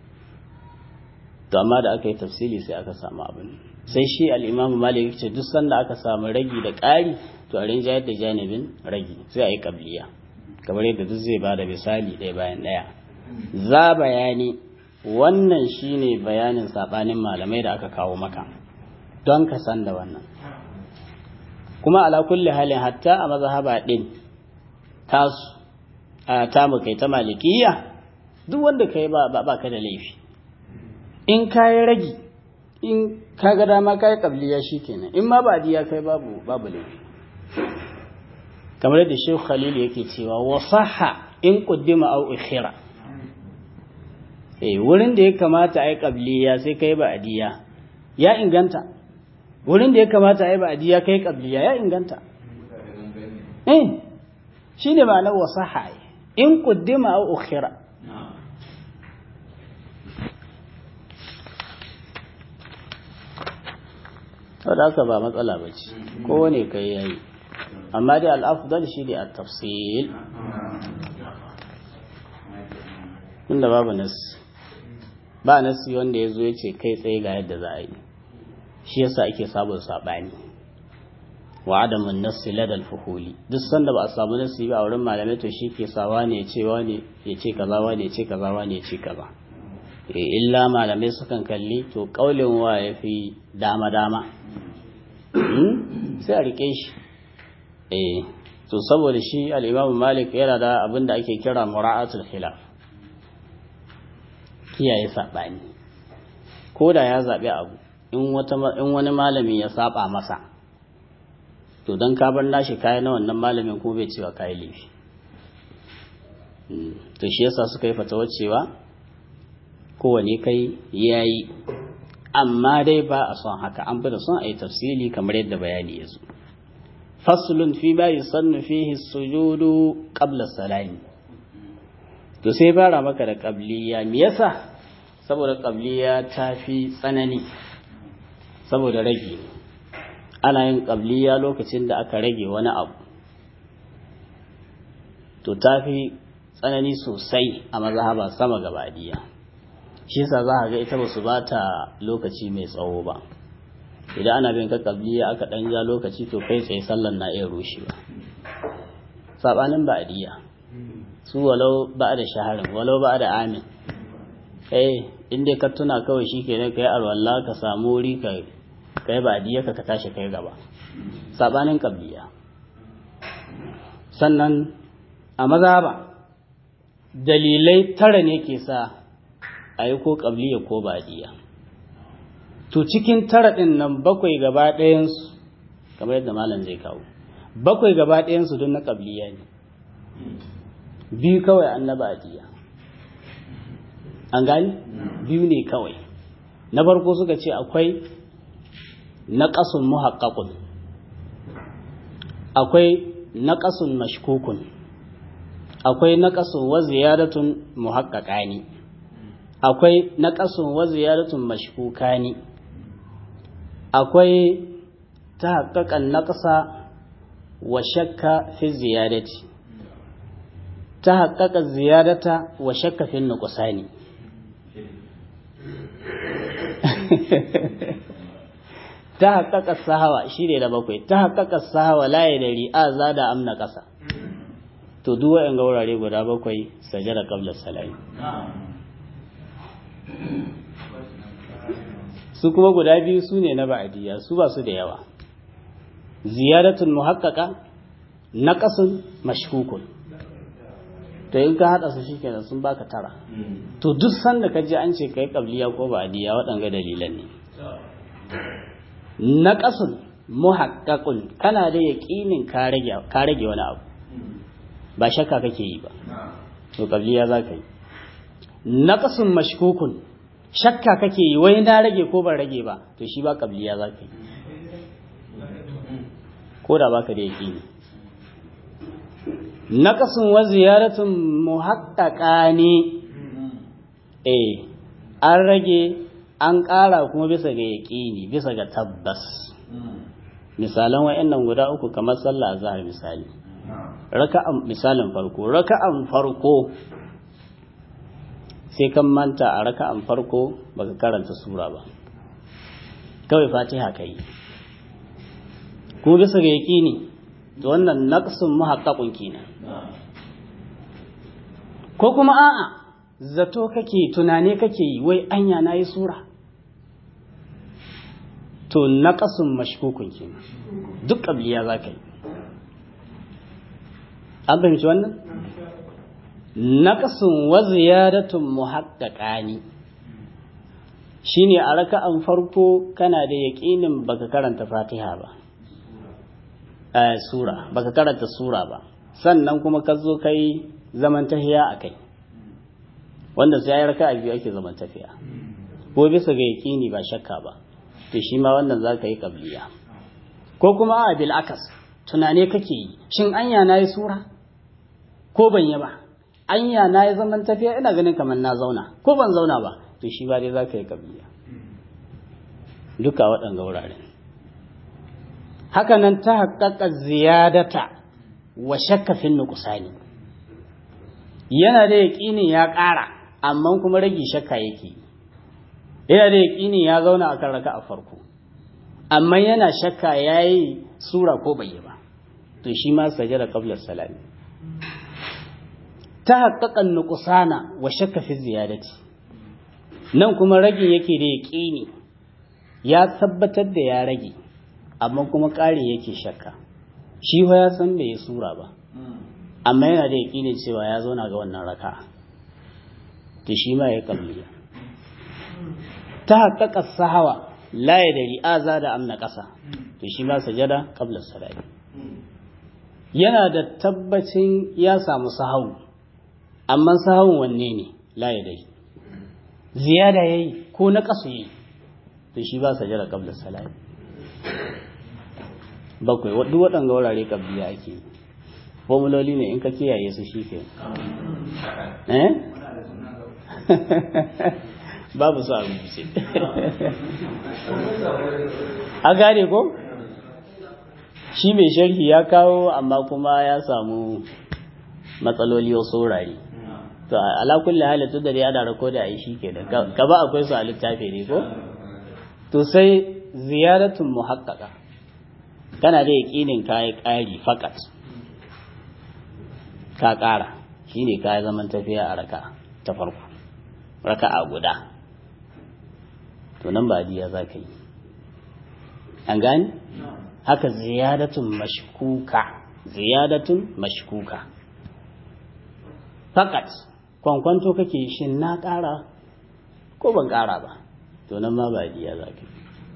to amma da aka yi tafsiri sai aka samu abin sai shi al'imamu malik ce duk sanda aka samu ragi da ƙari to a rinjayar da janibin ragi sai a yi ƙabliya kamar yadda duk zai ba da misali ɗaya bayan ɗaya za bayani wannan shine bayanin saɓanin malamai da aka kawo maka don ka san da wannan kuma ala kulli halin hatta a mazhaba din tasu a ta mu kai ta malikiya duk wanda kai ba ba ka da laifi in kai ragi in ka ga dama kai qabliya shikenan in ma ba diya kai babu babu laifi kamar yadda Sheikh Khalil yake cewa wa sahha in quddima aw ukhira eh wurin da ya kamata ai qabliya sai kai ba adiya ya inganta wurin da ya kamata a yi ba'adiyya kai kabliya ya inganta eh shi ne ma'anar wasaha in kuddima au ukhira wadda haka ba matsala ba ce kowane kai yayi amma dai al'afdal shi ne a tafsil inda babu nasi ba nasi wanda ya zo ya ce kai tsaye ga yadda za a yi shi yasa ake sabon sabani wa adamun nassi ladal fuhuli duk sanda ba a samu nassi ba a wurin malamai to shi ke sawa ne ya ce wani ya ce kaza wani ya ce kaza wani ya ce kaza illa malamai sukan kalli to kaulin wa ya fi dama dama sai a rike shi eh to saboda shi al-Imam Malik yana da abin da ake kira mura'atul khilaf kiyaye saɓani ko da ya zaɓi abu in wani malami ya saba masa to don ka bar nashi kayan na wannan malamin kuma bai cewa kayi laifi to shi yasa suka yi fatawar cewa kowane kai ya yi amma dai ba a son haka an fi da son a yi tafsili kamar yadda bayani ya zo faslun fi ma yusannu fihi sujudu qabla salami to sai fara maka da qabliya me yasa saboda qabliya ta fi tsanani saboda rage ana yin qabliya lokacin da aka rage wani abu to ta fi tsanani sosai a mazhaba sama gabadiya shi yasa za a ga ita basu ba ta lokaci mai tsawo ba idan ana bin ka qabliya aka dan ja lokaci to kai tsaye sallan na iya rushewa sabanin ba'diya su walau ba da shaharin walau ba da amin eh in dai ka tuna kawai shikenan kai alwala ka samu wuri ka kai ba'diya ka ka tashi kai gaba sabanin qabliya sannan a mazhaba dalilai tara ne ke sa a yi ko qabliya ko ba'diya to cikin tara ɗin nan bakwai gaba ɗayansu kamar yadda malam zai kawo bakwai gaba ɗayansu don na ƙabliya ne biyu kawai annaba adiya an gani biyu ne kawai na farko suka ce akwai naƙasun muhaƙaƙun akwai naƙasun mashkukun akwai naƙasun wa ziyaratun muhaƙaƙani akwai naƙasun wa ziyaratun mashkukani akwai ta haƙaƙan naƙasa wa shakka fi ziyadati ta haƙaƙa ziyadata wa shakka fi nuqsani ta haƙaƙa sahawa shi ne da bakwai ta haƙaƙa sahawa laye da ri'a za da amna ƙasa to duk wa'yan gaurare guda bakwai sajada qabla salami su kuma guda biyu su ne na ba'adiyya su ba su da yawa ziyaratun muhaqqaqa naqasun mashkukun to in ka hada su shikenan sun baka tara to duk sanda ka ji an ce kai qabliya ko ba'adiyya waɗanga dalilan ne naqasun muhaqqaqun kana da yaqinin ka rage ka rage wani abu ba shakka kake yi ba to qabliya za ka yi naqasun mashkukun shakka kake yi wai na rage ko ban rage ba to shi ba qabliya za ka yi ko da baka da yaqini naqasun wa ziyaratun muhaqqaqani eh an rage an ƙara kuma bisa ga yaqini bisa ga tabbas misalan wayannan guda uku kamar sallah azhar misali raka'an misalin farko raka'an farko sai kan manta a raka'an farko baka karanta sura ba kawai fatiha kai kuma bisa ga yaqini to wannan naqsun muhaqqaqun kenan ko kuma a'a zato kake tunane kake yi wai anya nayi sura to naqasun mashkukun kenan duk qabliya zaka yi an fahimci wannan naqasun wa ziyadatun muhaqqaqani shine a raka'an farko kana da yaqinin baka karanta Fatiha ba eh sura baka karanta sura ba sannan kuma ka zo kai zaman tahiya akai wanda sai ya raka'a biyu ake zaman tafiya ko bisa ga yaqini ba shakka ba to shi ma wannan zaka yi qabliya ko kuma a bil akas tunane kake yi shin anya nayi sura ko ban yi ba anya nayi zaman tafiya ina ganin kamar na zauna ko ban zauna ba to shi ba dai za ka yi kabliya duka waɗanga wuraren hakanan ta haƙaƙa ziyadata wa shakka fin nuqsani yana da yaƙinin ya ƙara amma kuma rage shakka yake yana da yaƙinin ya zauna akan raka a farko amma yana shakka yayi sura ko bai yi ba to shi ma sajada qabla salami ta haƙaƙa nuqsana wa shakka fi ziyadati nan kuma ragin yake da yaƙini ya tabbatar da ya rage amma kuma ƙari yake shakka shi fa ya san bai yi sura ba amma yana da yaƙini cewa ya zauna ga wannan raka to shi ma ya kabliya ta haƙaƙa sahawa la ya dari aza da amna ƙasa to shi ma sajada qabla salati yana da tabbacin ya samu sahawu amma sahawun wanne ne la ya dari ziyada yayi ko na ƙasa yayi to shi ba sajada qabla salati bakwai duk waɗanga wurare kabliya ake yi formuloli ne in ka kiyaye su shi ke eh babu su a rubuce a gane ko shi mai sharhi ya kawo amma kuma ya samu matsaloli wasu wurare to ala kulli hali tun da ya da rako da ai shi ke da gaba akwai su a littafi ne ko to sai ziyaratun muhaqqaqa kana da yaƙinin kayi ƙari fakat ka ƙara shi ne kayi zaman tafiya a raka ta farko raka a guda to nan ba diya za ka yi an gani haka ziyadatun mashkuka ziyadatun mashkuka fakat kwankwanto kake shin na ƙara ko ban ƙara ba to nan ma ba diya za ka yi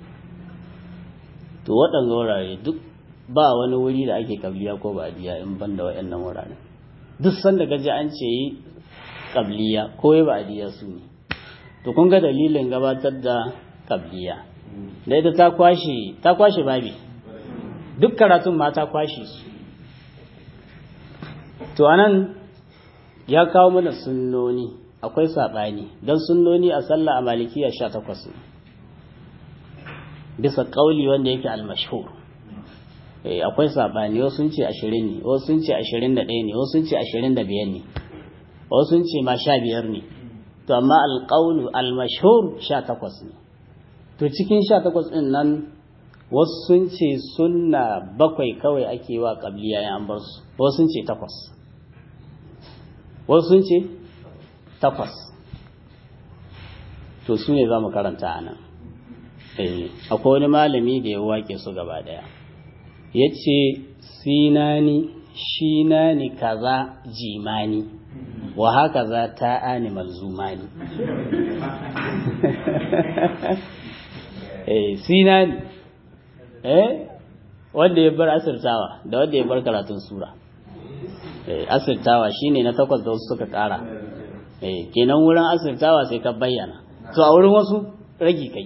to waɗanda wurare duk ba wani wuri da ake kabliya ko ba diya in ban da waɗannan wuraren duk sanda gaji an ce yi kabliya ko yi ba diya su ne to kun ga dalilin gabatar da kabliya da ita ta kwashe ta kwashe babi duk karatun ma ta kwashe su to anan ya kawo mana sunnoni akwai saɓani don sunnoni a sallah a malikiya sha takwas ne bisa ƙauli wanda yake almashhur akwai saɓani wasu sun ce ashirin ne wasu sun ce ashirin da ɗaya ne wasu sun ce ashirin da biyar ne wasu sun ce ma sha biyar ne to amma alƙaulu almashhur sha takwas ne to cikin sha takwas ɗin nan wasu sun ce sunna bakwai kawai ake wa ƙabliya ya an bar su wasu sun ce takwas wasu sun ce takwas to su ne za mu karanta a nan akwai wani malami da ya wake su gaba daya ya ce sinani shinani kaza jimani wa haka za ta animal zumani eh sinani eh wanda ya bar asirtawa da wanda ya bar karatun sura eh asirtawa shine na takwas da wasu suka kara eh kenan wurin asirtawa sai ka bayyana to a wurin wasu ragi kai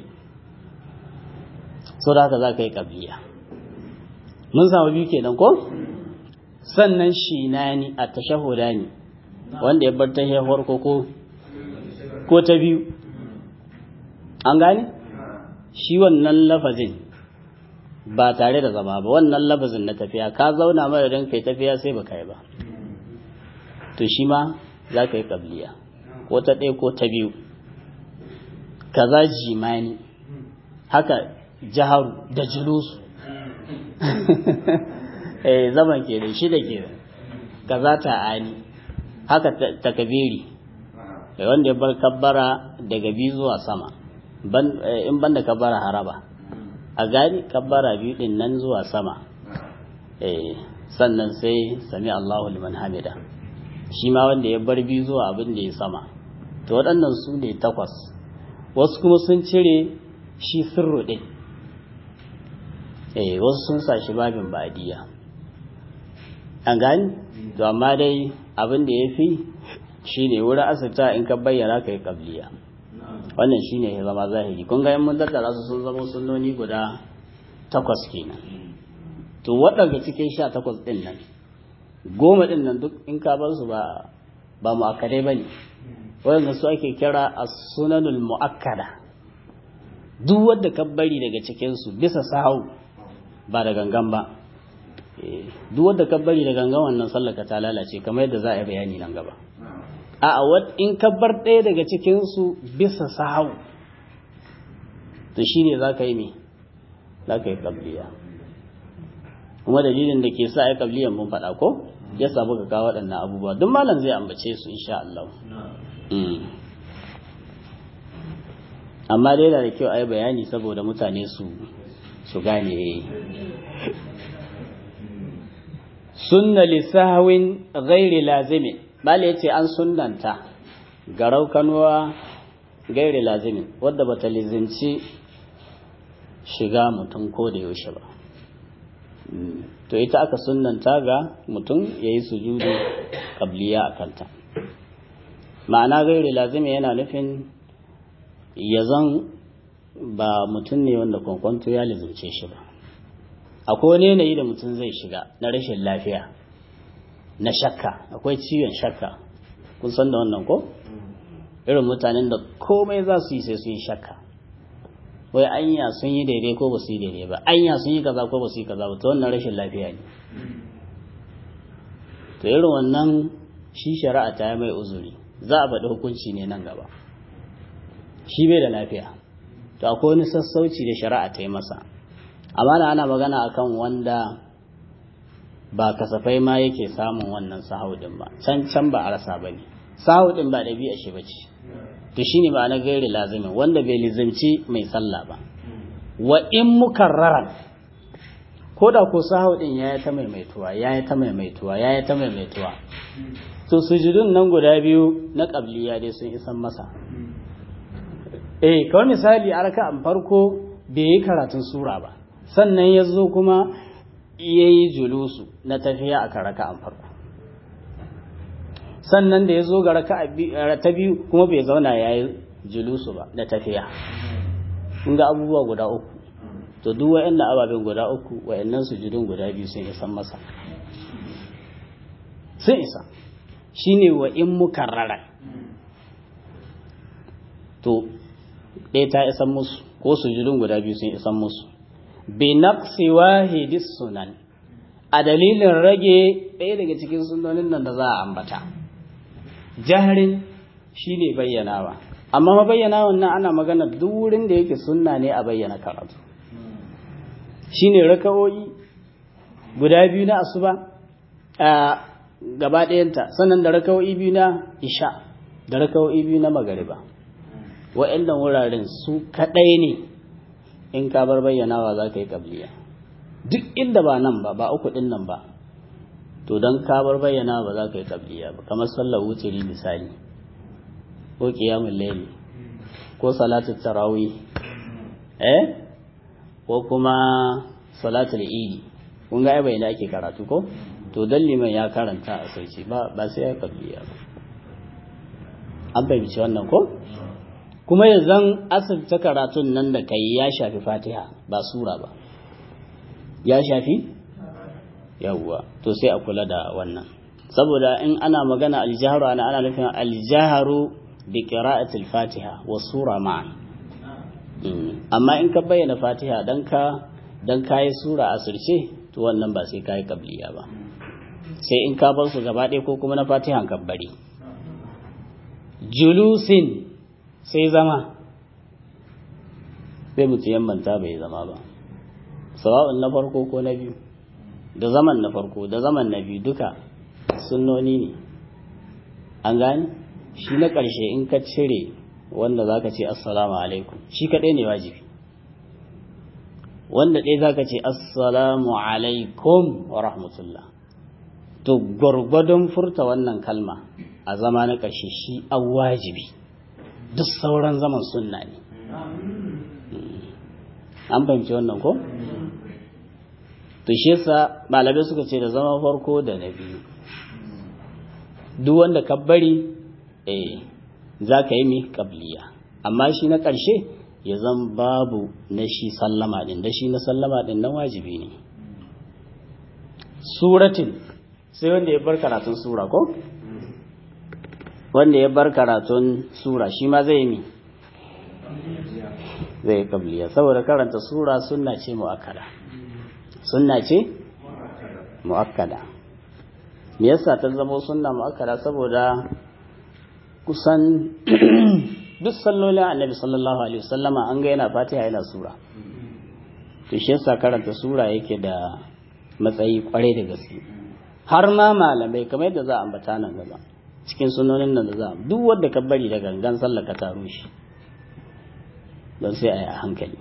so da haka za ka yi ƙabliya mun samu biyu kenan ko sannan shi na ni a tashahuda ne wanda ya bar tashahar ko ko ta biyu an gane shi wannan lafazin ba tare da zama ba wannan lafazin na tafiya ka zauna mara don kai tafiya sai ba kai ba to shi ma za ka yi ƙabliya ko ta ɗaya ko ta biyu kaza jimani haka jaharu da julusu eh zaman ke da shi da ke kaza ta ani haka takabiri wanda ya bar kabbara daga biyu zuwa sama in banda kabbara haraba a gani kabbara biyu din nan zuwa sama sannan sai sami Allahu liman hamida shi ma wanda ya bar biyu zuwa abin da ya sama to waɗannan su ne takwas wasu kuma sun cire shi sirru ɗin eh wasu sun sa shi babin badiya an gani to amma dai abin da ya fi shi ne wurin asirta in ka bayyana ka yi kabliya wannan shi ne ya zama zahiri kun ga mun tattara su sun zama sunnoni guda takwas kenan to waɗanda cikin sha takwas ɗin nan goma ɗin nan duk in ka bar su ba ba mu'akkadai ba ne waɗanda su ake kira as-sunanul mu'akkada duk wanda ka bari daga cikinsu bisa sahau ba da gangan ba duk wanda ka bari da gangan wannan sallaka ta lalace kamar yadda za a yi bayani nan gaba a in ka bar ɗaya daga cikinsu bisa sahau to shi ne za ka yi me za ka yi kabliya kuma dalilin da ke sa a yi kabliyan mun faɗa ko ya samu ka kawo waɗannan abubuwa duk malam zai ambace su insha Allah amma dai da kyau a yi bayani saboda mutane su su gane sunna lisahwin ghairi lazimin bala yace an sunnanta garau kanuwa gairi lazimin wadda bata lizinci shiga mutum ko da yaushe ba to ita aka sunnanta ga mutum ya yi sujudu kabliya a kanta ma'ana gairi lazimi yana nufin ya zan ba mutum ne wanda kwankwanto ya lizince shi ba akwai wani yanayi da mutum zai shiga na rashin lafiya na shakka akwai ciwon shakka kun san da wannan ko irin mutanen da komai za su yi sai su yi shakka wai anya sun yi daidai ko ba su yi daidai ba anya sun yi kaza ko ba su yi kaza ba to wannan rashin lafiya ne to irin wannan shi shari'a ta yi mai uzuri za a faɗi hukunci ne nan gaba shi bai da lafiya to akwai wani sassauci da shari'a ta yi masa amma da ana magana akan wanda ba kasafai ma yake samun wannan sahaudin ba can can ba a rasa ba ne sahaudin ba ɗabi'a shi ba ce to shine ba na gairi lazimin wanda bai lizimci mai sallah ba wa in mukarraran ko da ko sahaudin ya yi ta maimaituwa ya yi ta maimaituwa ya yi ta maimaituwa to sujudun nan guda biyu na qabliya dai sun isan masa eh kawai misali a raka'an farko bai yi karatun sura ba sannan ya zo kuma ya yi julusu na tafiya a raka'an farko sannan da ya zo ga raka ta biyu kuma bai zauna ya yi julusu ba da tafiya kun ga abubuwa guda uku to duk wa'annan ababen guda uku wa'annan sujudun guda biyu sun isan masa sun isa shine wa in mukarrara to ɗaya ta isan musu ko sujudun guda biyu sun isan musu bi naqsi wahidis sunan a dalilin rage ɗaya daga cikin sunonin nan da za a ambata jaharin shi ne bayyanawa amma mabayyanawan nan ana magana duk wurin da yake sunna ne a bayyana karatu shi ne raka'o'i guda biyu na asuba a gaba ɗayanta sannan da raka'o'i biyu na isha da raka'o'i biyu na magariba wa'annan wuraren su kaɗai ne in ka bar bayyanawa za ka yi ƙabliya duk inda ba nan ba ba uku ɗin nan ba to don ka bar bayyana ba za ka yi tabliya ba kamar sallar wuturi misali ko kiyamun laili ko salatul tarawih eh ko kuma salatul idi kun ga bai da ake karatu ko to dan liman ya karanta a sauci ba ba sai ya tabliya ba an fahimci wannan ko kuma yanzu asirta karatun nan da kai ya shafi fatiha ba sura ba ya shafi yawwa to sai a kula da wannan saboda in ana magana aljaharu ana ana nufin aljaharu bi qira'atil fatiha wa sura ma'an amma in ka bayyana fatiha dan ka dan kai sura asirce to wannan ba sai kai kabliya ba sai in ka bar su gaba ɗaya ko kuma na fatihan kabbari julusin sai zama sai mutu yammanta bai zama ba sawa'un na farko ko na biyu da zaman na farko da zaman na biyu duka sunnoni ne an gani shi na ƙarshe in ka cire wanda za ka ce assalamu alaikum shi kaɗai ne wajibi wanda ɗaya za ka ce assalamu alaikum wa rahmatullah to gwargwadon furta wannan kalma a zama na ƙarshe shi an wajibi duk sauran zaman sunna ne an fahimci wannan ko? to shi yasa malamai suka ce da zama farko da na biyu duk wanda ka bari eh za ka yi mi kabliya amma shi na ƙarshe ya zan babu na shi sallama ɗin da shi na sallama ɗin nan wajibi ne suratin sai wanda ya bar karatun sura ko wanda ya bar karatun sura shi ma zai mi zai kabliya saboda karanta sura sunna ce mu'akkada sunna ce mu'akkada me yasa ta zama sunna mu'akkada saboda kusan duk sallolin annabi sallallahu alaihi wasallama an ga yana fatiha yana sura to shi yasa karanta sura yake da matsayi kwarai da gaske har ma malamai kamar yadda za a ambata nan gaba cikin sunonin nan da za duk wanda ka bari da gangan sallah ka taro shi don sai a yi a hankali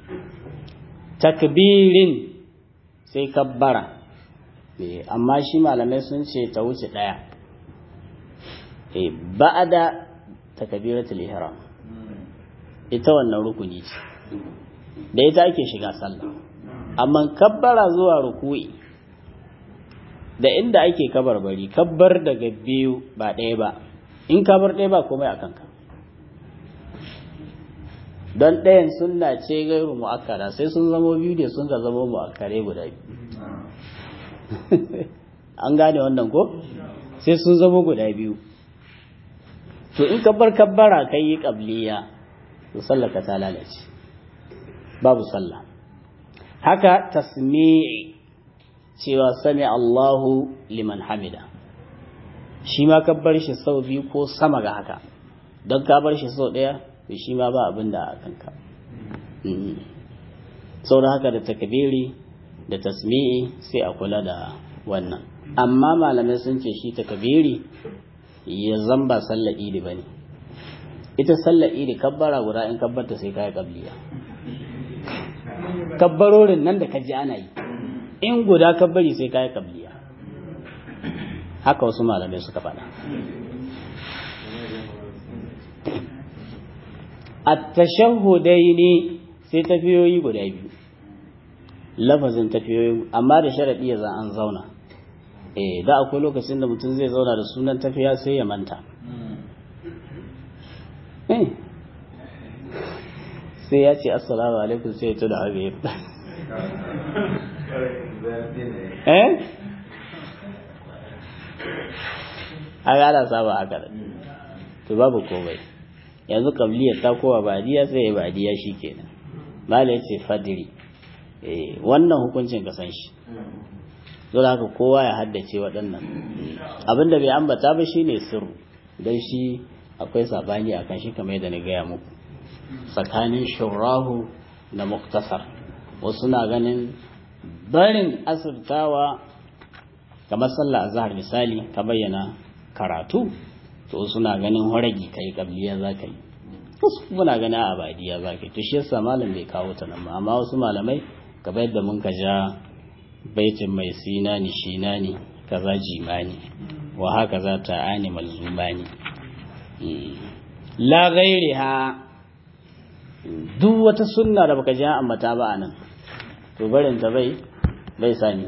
takbirin sai kabbara amma shi malamai sun ce ta wuce ɗaya ba'ada takbiratul ihram ita wannan rukuni ce da ita ake shiga sallah amma kabbara zuwa ruku'i da inda ake kabarbari kabbar daga biyu ba ɗaya ba in kabar ɗaya ba komai a kanka don ɗayan sunna ce gairu mu'akkara sai sun zamo biyu ne sun ga zamo mu'akkare guda biyu an gane wannan ko sai sun zamo guda biyu to in kabbar kabbara kai yi qabliya to sallaka ta lalace babu sallah haka tasmi'i cewa sami Allahu liman hamida shi ma ka bar shi sau biyu ko sama ga haka don ka bar shi sau ɗaya to shi ma ba abin da a kanka sau da haka da takabiri da tasmi'i sai a kula da wannan amma malamai sun ce shi takabiri ya zamba sallar idi ba ne ita sallar idi kabbara guda in kabbarta sai kaya kabliya kabbarorin nan da ka ji ana yi in guda kabbari sai kaya kabliya haka wasu malamai suka faɗa at-tashahhudaini sai tafiyoyi guda biyu lafazin tafiyoyi amma da sharadi ya za an zauna eh da akwai lokacin da mutum zai zauna da sunan tafiya sai ya manta eh sai ya ce assalamu alaikum sai ya tuna haka ya eh a gada saba haka da to babu komai yanzu kabliya ta kowa badiya sai ya badiya shi kenan mala ya ce fadiri wannan hukuncin ka san shi dole haka kowa ya haddace waɗannan abinda bai ambata ba shine sirru don shi akwai sabani akan shi kamar yadda na gaya muku tsakanin shurahu da muktasar wasu na ganin barin asirtawa kamar sallah azhar misali ka bayyana karatu to suna ganin horagi kai kabliya za ka yi wasu muna ganin abadiya za ka yi to shi yasa malam bai kawo ta nan amma wasu malamai kamar yadda mun ka ja baitin mai sinani shinani kaza jimani wa haka za ta ani malzumani la ghairiha duk wata sunna da baka ji an ambata ba anan to barin ta bai bai sani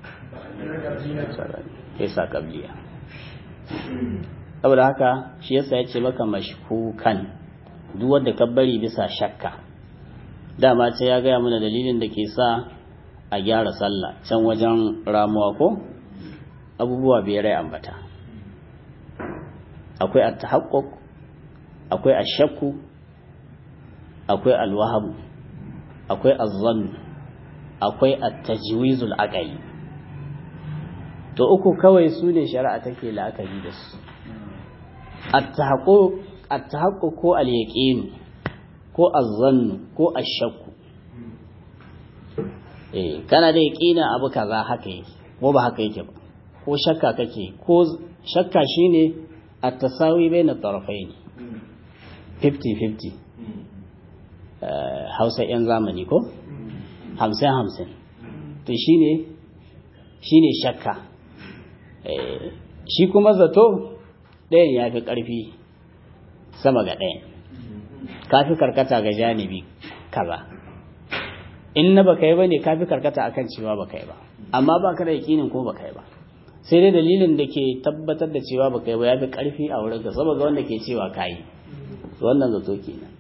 sai sa kabliya saboda haka shi yasa ya ce maka mashkukan duk wanda ka bari bisa shakka dama ce ya gaya mana dalilin da ke sa a gyara sallah can wajen ramuwa ko abubuwa biyar ya ambata akwai at-tahaqquq akwai ash-shakku akwai al-waham akwai az-zann akwai at-tajwizul aqli to uku kawai su ne shari'a take la'akari da su at-tahaqquq ko al-yaqin ko az-zann ko ash-shakku eh kana da yaqina abu kaza haka yake ko ba haka yake ba ko shakka kake ko shakka shine at-tasawi baina tarafayn 50-50 hausa 'yan zamani ko? hamsin-hamsin to shine shine shakka shi kuma zato ɗayan ya fi ƙarfi sama ga ɗayan ka fi karkata ga janibi kaza in na baka yi ba ne ka fi karkata akan cewa baka yi ba amma ba ka da yakinin ko baka yi ba sai dai dalilin da ke tabbatar da cewa baka yi ba ya fi ƙarfi a wurin ka saboda wanda ke cewa ka yi wannan zato kenan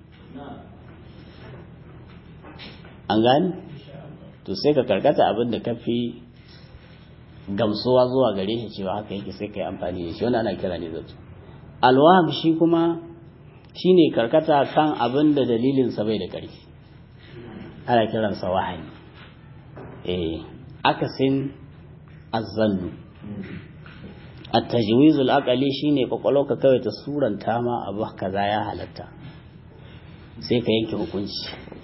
an gani to sai ka karkata abin da ka fi gamsuwa zuwa gare shi cewa haka yake sai ka yi amfani da shi wanda ana kira ne zato alwaham shi kuma shine karkata kan abin da dalilinsa bai da ƙarfi ana kiransa wahani eh akasin azzannu at-tajwizul aqali shine kwakwalwa ka kawai ta suranta ma abu kaza ya halatta sai ka yanke hukunci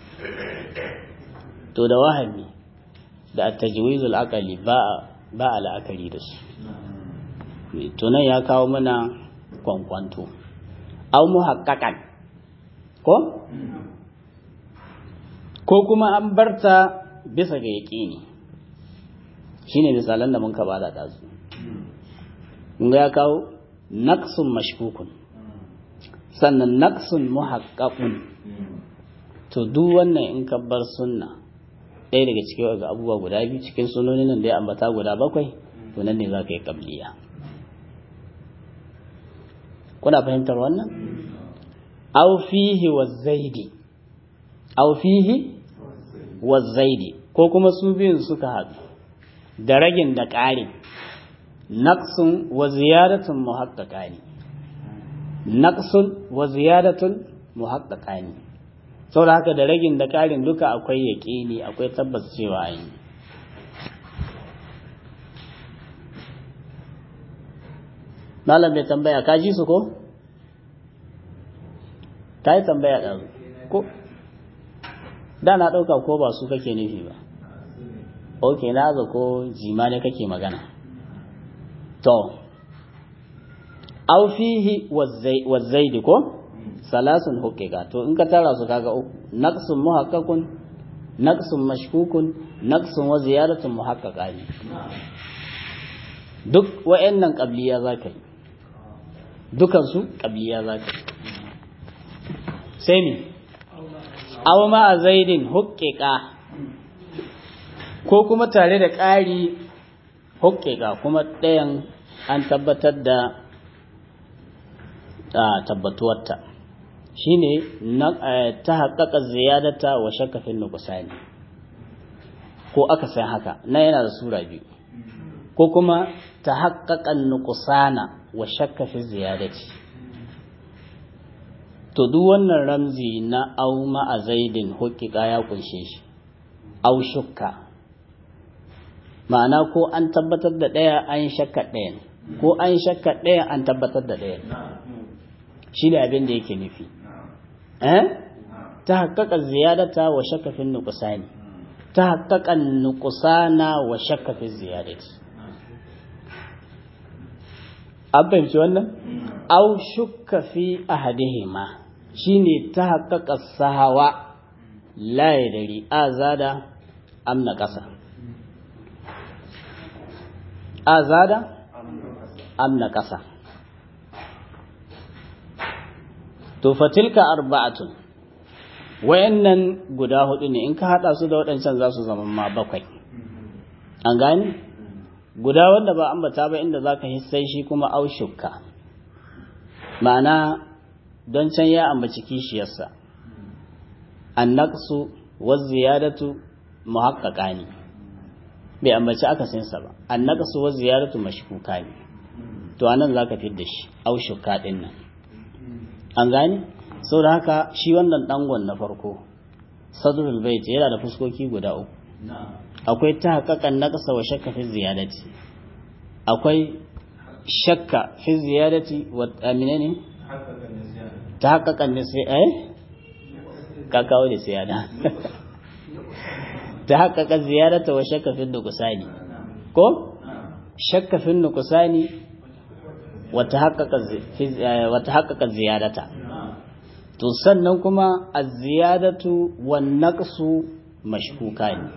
to da wahami da at-tajwizul aqali ba ba al'akari da su to nan ya kawo mana kwankwanto aw muhaqqaqan ko ko kuma an barta bisa ga yaqini shine misalan da mun ka bada dazu mun ga ya kawo naqsun mashkukun sannan naqsun muhaqqaqun to duk wannan in ka bar sunna ɗaya daga cikin ga abubuwa guda biyu cikin sunonin nan da ya ambata guda bakwai to nan ne za ka yi kabliya kuna fahimtar wannan aw fihi wa zaidi aw fihi wa zaidi ko kuma su biyun suka haɗu da ragin da ƙarin naqsun wa ziyadatun muhaqqaqani naqsun wa ziyadatun muhaqqaqani saboda haka da ragin da ƙarin duka akwai yaƙini akwai tabbas cewa an yi malam bai tambaya ka ji su ko ta yi tambaya ɗan ko da na ɗauka ko ba su kake nufi ba ok na za ko jima ne kake magana to au fihi wazzaidi ko salasun hukika to in ka tara su kaga uku naqsun muhaqqaqun naqsun mashkukun naqsun wa ziyaratun muhaqqaqa ne duk wa'annan qabliya zaka yi dukan su qabliya zaka yi sai mi aw ma zaidin hukika ko kuma tare da ƙari hukika kuma ɗayan an tabbatar da tabbatuwarta shine ta haƙaƙa ziyadata wa shakkafin nukusani ko aka san haka na yana da sura biyu ko kuma ta haƙaƙan nukusana wa shakkafin ziyadati to duk wannan ramzi na au ma'a zaidin hukika ya kunshe shi au shukka ma'ana ko an tabbatar da ɗaya an shakka ɗayan ko an shakka ɗaya an tabbatar da ɗayan shi ne abin da yake nufi ta haƙaƙa ziyadata wa shakkafin nukusani ta haƙaƙa nukusana wa shakkafin ziyadati an fahimci wannan au shukka fi ahadihima shine ta haƙaƙa sahawa la ya dari azada amna ƙasa azada amna ƙasa to fatilka arba'atun wayannan guda hudu ne in ka hada su da waɗancan za su zama ma bakwai an gane guda wanda ba ambata ba inda zaka hissai shi kuma aushukka ma'ana don can ya ambaci kishiyarsa annaqsu wa ziyadatu muhaqqaqani bai ambaci akasinsa ba annaqsu wa ziyadatu mashkukani to anan zaka fidda shi aushukka din nan an gane sau da haka shi wannan dangon na farko sadrul bait yana da fuskoki guda uku akwai ta haƙaƙan naƙasa wa shakka fi ziyadati akwai shakka fi ziyadati wa amine ne ta haƙaƙan ne sai eh ka kawo da siyada ta haƙaƙan ziyadata wa shakka fi nukusani ko shakka fi nukusani wata haƙaƙa ziyadata to sannan kuma a ziyadatu wan naqsu mashkuka ne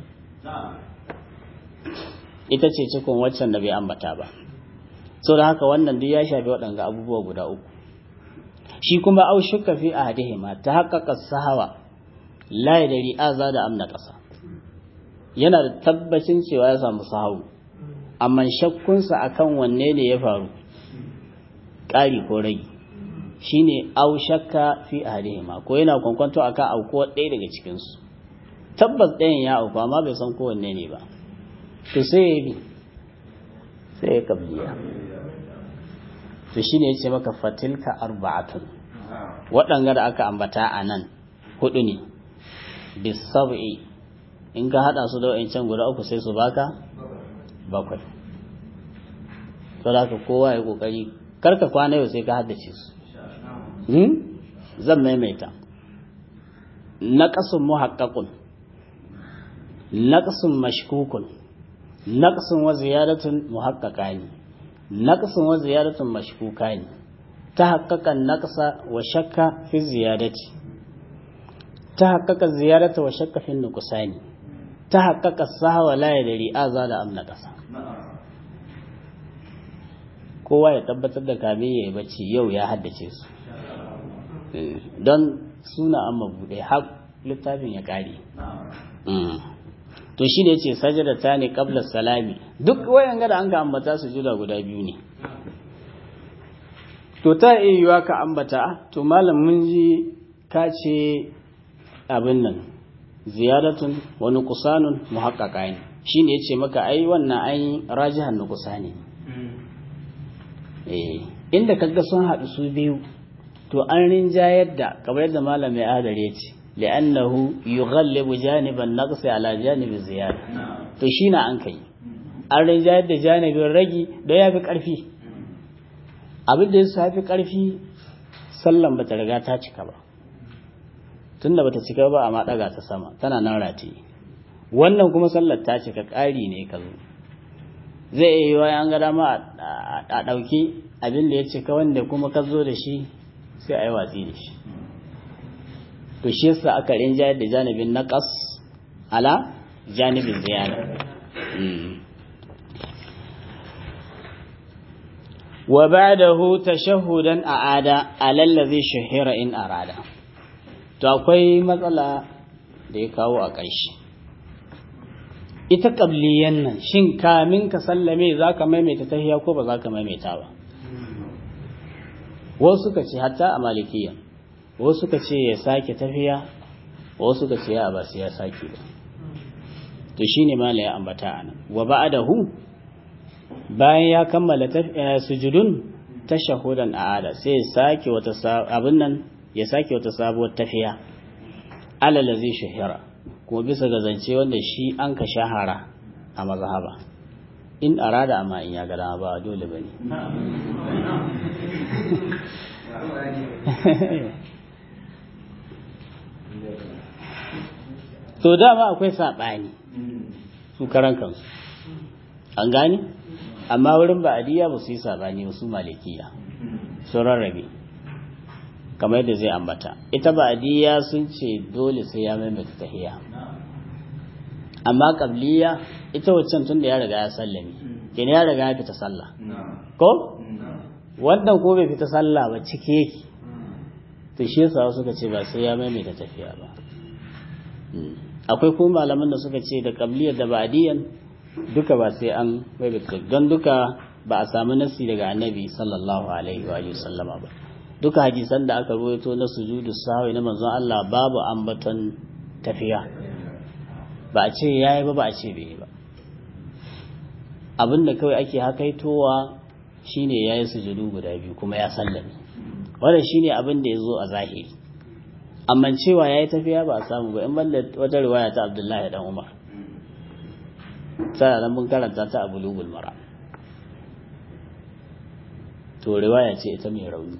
ita ce cikon waccan da bai ambata ba so da haka wannan duk ya shafi waɗanga abubuwa guda uku shi kuma au shukka fi ahadihima ta haƙaƙa sahawa la yadri aza da amna ƙasa yana da tabbacin cewa ya samu sahawu amma shakkunsa akan wanne ne ya faru ƙari ko rage shine au shakka fi ahlihima ko yana kwankwanto akan aukuwa ɗaya daga cikinsu tabbas ɗayan ya auku amma bai san kowanne ne ba to sai ya bi sai ya kabliya to shine yace maka fatilka arba'atun waɗanga da aka ambata a nan hudu ne bisab'i in ka hada su da wa'ancan guda uku sai su baka bakwai to da kowa ya kokari karka kwana yau sai ka haddace su zan maimaita naqasun muhaqqaqun naqasun mashkukun naqasun wa ziyadatun muhaqqaqani naqasun wa ziyadatun mashkukani tahaqqaqan naqsa wa shakka fi ziyadati tahaqqaqa ziyadata wa shakka fi nuqsani tahaqqaqa sahwa la yadri azala am naqasa kowa ya tabbatar da kamin ya yi bacci yau ya haddace su don suna an mabuɗe littafin ya kare to shi ne ce sajada ta ne kabla salami duk wayan gada an ka ambata su juda guda biyu ne to ta iya yiwa ka ambata to malam mun ji ka ce abin nan ziyaratun wani kusanun muhakkaka ne shi ne ya ce maka ai wannan ai rajihan na kusa ne inda kaga sun haɗu su biyu to an rinjayar da kamar yadda malam mai adare ce li'annahu yughallibu janiban naqsi ala janibi ziyada to shi na an kai an rinjayar da janibin ragi don ya fi ƙarfi abin da ya fi ƙarfi sallan bata riga ta cika ba tunda bata cika ba amma ɗaga ta sama tana nan rataye wannan kuma sallar ta cika ƙari ne ka zo zai iya yiwa an ga dama a ɗauki abin da ya cika wanda kuma ka zo da shi sai a yi watsi da shi to shi yasa aka rinjayar da janibin naqas ala janibin ziyara wa ba'dahu tashahhudan a'ada ala allazi shahira in arada to akwai matsala da ya kawo a ƙarshe ita qabliyan nan shin kamin ka sallame zaka maimaita tahiyya ko ba zaka maimaita ba wasu suka ce hatta a malikiya wasu suka ce ya sake tafiya wasu suka ce ya ba sai ya sake ba to shine mala ya ambata anan wa ba'dahu bayan ya kammala sujudun tashahudan a'ada sai ya sake wata abin nan ya sake wata sabuwar tafiya alal zai shahira kuma bisa ga zance wanda shi an ka shahara a mazhaba in arada amma in ya ga dama ba dole bane to dama akwai saɓani su karan kansu an gani amma wurin ba'adiyya ba su yi saɓani ba su malikiya sun rarrabe kamar yadda zai ambata ita ba'adiyya sun ce dole sai ya maimaita tahiya amma qabliya ita waccan tun da ya riga ya sallame kenan ya riga ya fita sallah ko wannan ko bai fita sallah ba cike yake to shi yasa suka ce ba sai ya maimaita tafiya ba akwai kuma malaman da suka ce da qabliyar da ba'diyan duka ba sai an maimaita don duka ba a samu nasi daga annabi sallallahu alaihi wa sallama ba duka hadisan da aka ruwaito na sujudu sahwi na manzon Allah babu ambaton tafiya ba a ce yayi ba ba a ce bai ba abinda kawai ake hakaitowa shine yayi sujudu guda biyu kuma ya sallame wannan shine abin da yazo a zahiri amma cewa yayi tafiya ba a samu ba in banda wata riwaya ta Abdullahi dan Umar sai nan mun karanta ta a bulugul mara to riwaya ce ita mai rauni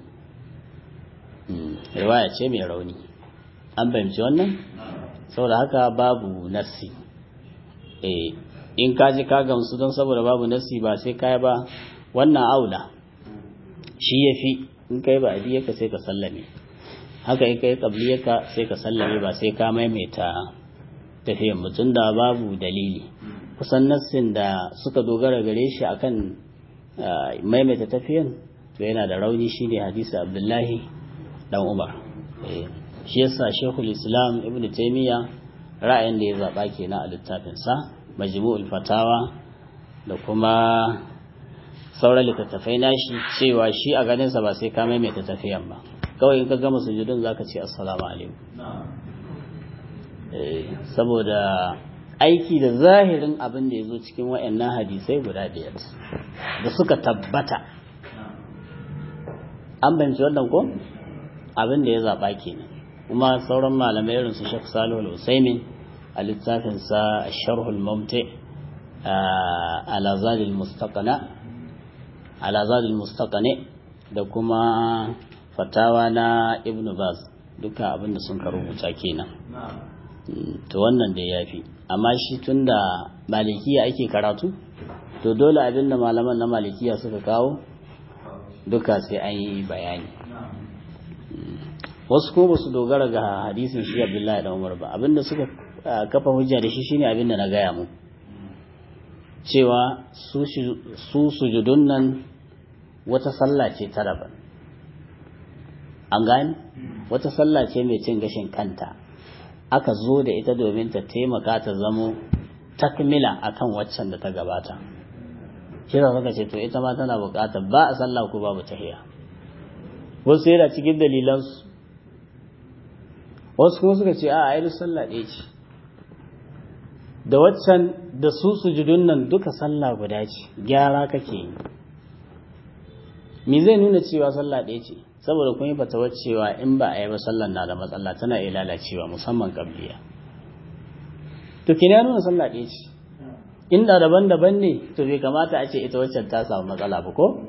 riwaya ce mai rauni an fahimci wannan saboda haka babu nassi eh in ka ji ka gamsu don saboda babu nassi ba sai kai ba wannan aula shi yafi in kai ba ka sai ka sallame haka in kai ka sai ka sallame ba sai ka maimaita tafiyan mutum da babu dalili kusan nassin da suka dogara gare shi akan maimaita tafiyan to yana da rauni shine hadisi abdullahi dan umar shi yasa shekul islam ibn taimiyya ra'ayin da ya zaɓa kenan a littafinsa majmu'ul fatawa da kuma sauran littattafai nashi cewa shi a ganinsa ba sai ka maimaita tafiyan ba kawai in ka gama sujudun zaka ce assalamu alaikum saboda aiki da zahirin abin da ya zo cikin wa'annan hadisai guda biyar da suka tabbata an banci wannan ko abin da ya zaɓa kenan kuma sauran malamai irin su Sheikh Salihu Al-Usaimin a littafin sa Sharh al-Mumti ala Zad al-Mustaqana ala Zad al-Mustaqani da kuma fatawa na Ibn Baz duka abin da sun rubuta kenan to wannan da yafi amma shi tunda malikiya ake karatu to dole abin da malaman na malikiya suka kawo duka sai an yi bayani wasu ko basu dogara ga hadisin shi Abdullahi da Umar ba abinda suka kafa hujja da shi shine abinda na gaya mu cewa su su sujudun nan wata sallah ce ta daban an gani wata sallah ce mai cin gashin kanta aka zo da ita domin ta taimaka ta zamo takmila akan waccan da ta gabata shi da suka ce to ita ma tana buƙatar ba a sallah ko babu tahiya wasu yana cikin dalilansu wasu kuma suka ce a a sallah ɗaya ce da waccan da su sujudun nan duka sallah guda ce gyara kake yi me zai nuna cewa sallah ɗaya ce saboda kun yi fatawar cewa in ba a yi ba sallan na da matsala tana iya lalacewa musamman kabliya to kina nuna sallah ɗaya ce inda daban-daban ne to bai kamata a ce ita waccan ta samu matsala ba ko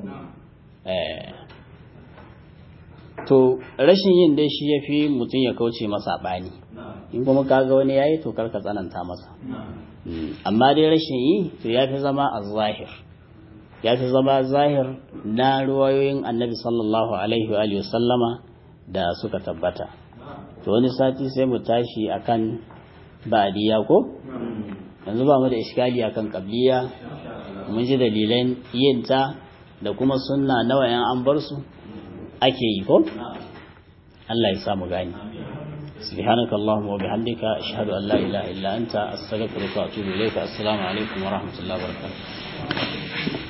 to rashin yin dai shi ya fi mutum ya kauce masa ɓani in kuma kaga wani yayi to karka tsananta masa amma dai rashin yi to ya fi zama a zahir ya fi zama zahir na ruwayoyin annabi sallallahu alaihi wa sallama da suka tabbata to wani sati sai mu tashi akan ba'diya ko yanzu ba mu da iskali akan qabliya mun ji dalilan yin ta da kuma sunna nawa yan an bar su ake yi ko Allah ya samu gani سبحانك اللهم وبحمدك أشهد أن لا إله إلا أنت أستغفرك وأتوب إليك السلام عليكم ورحمة الله وبركاته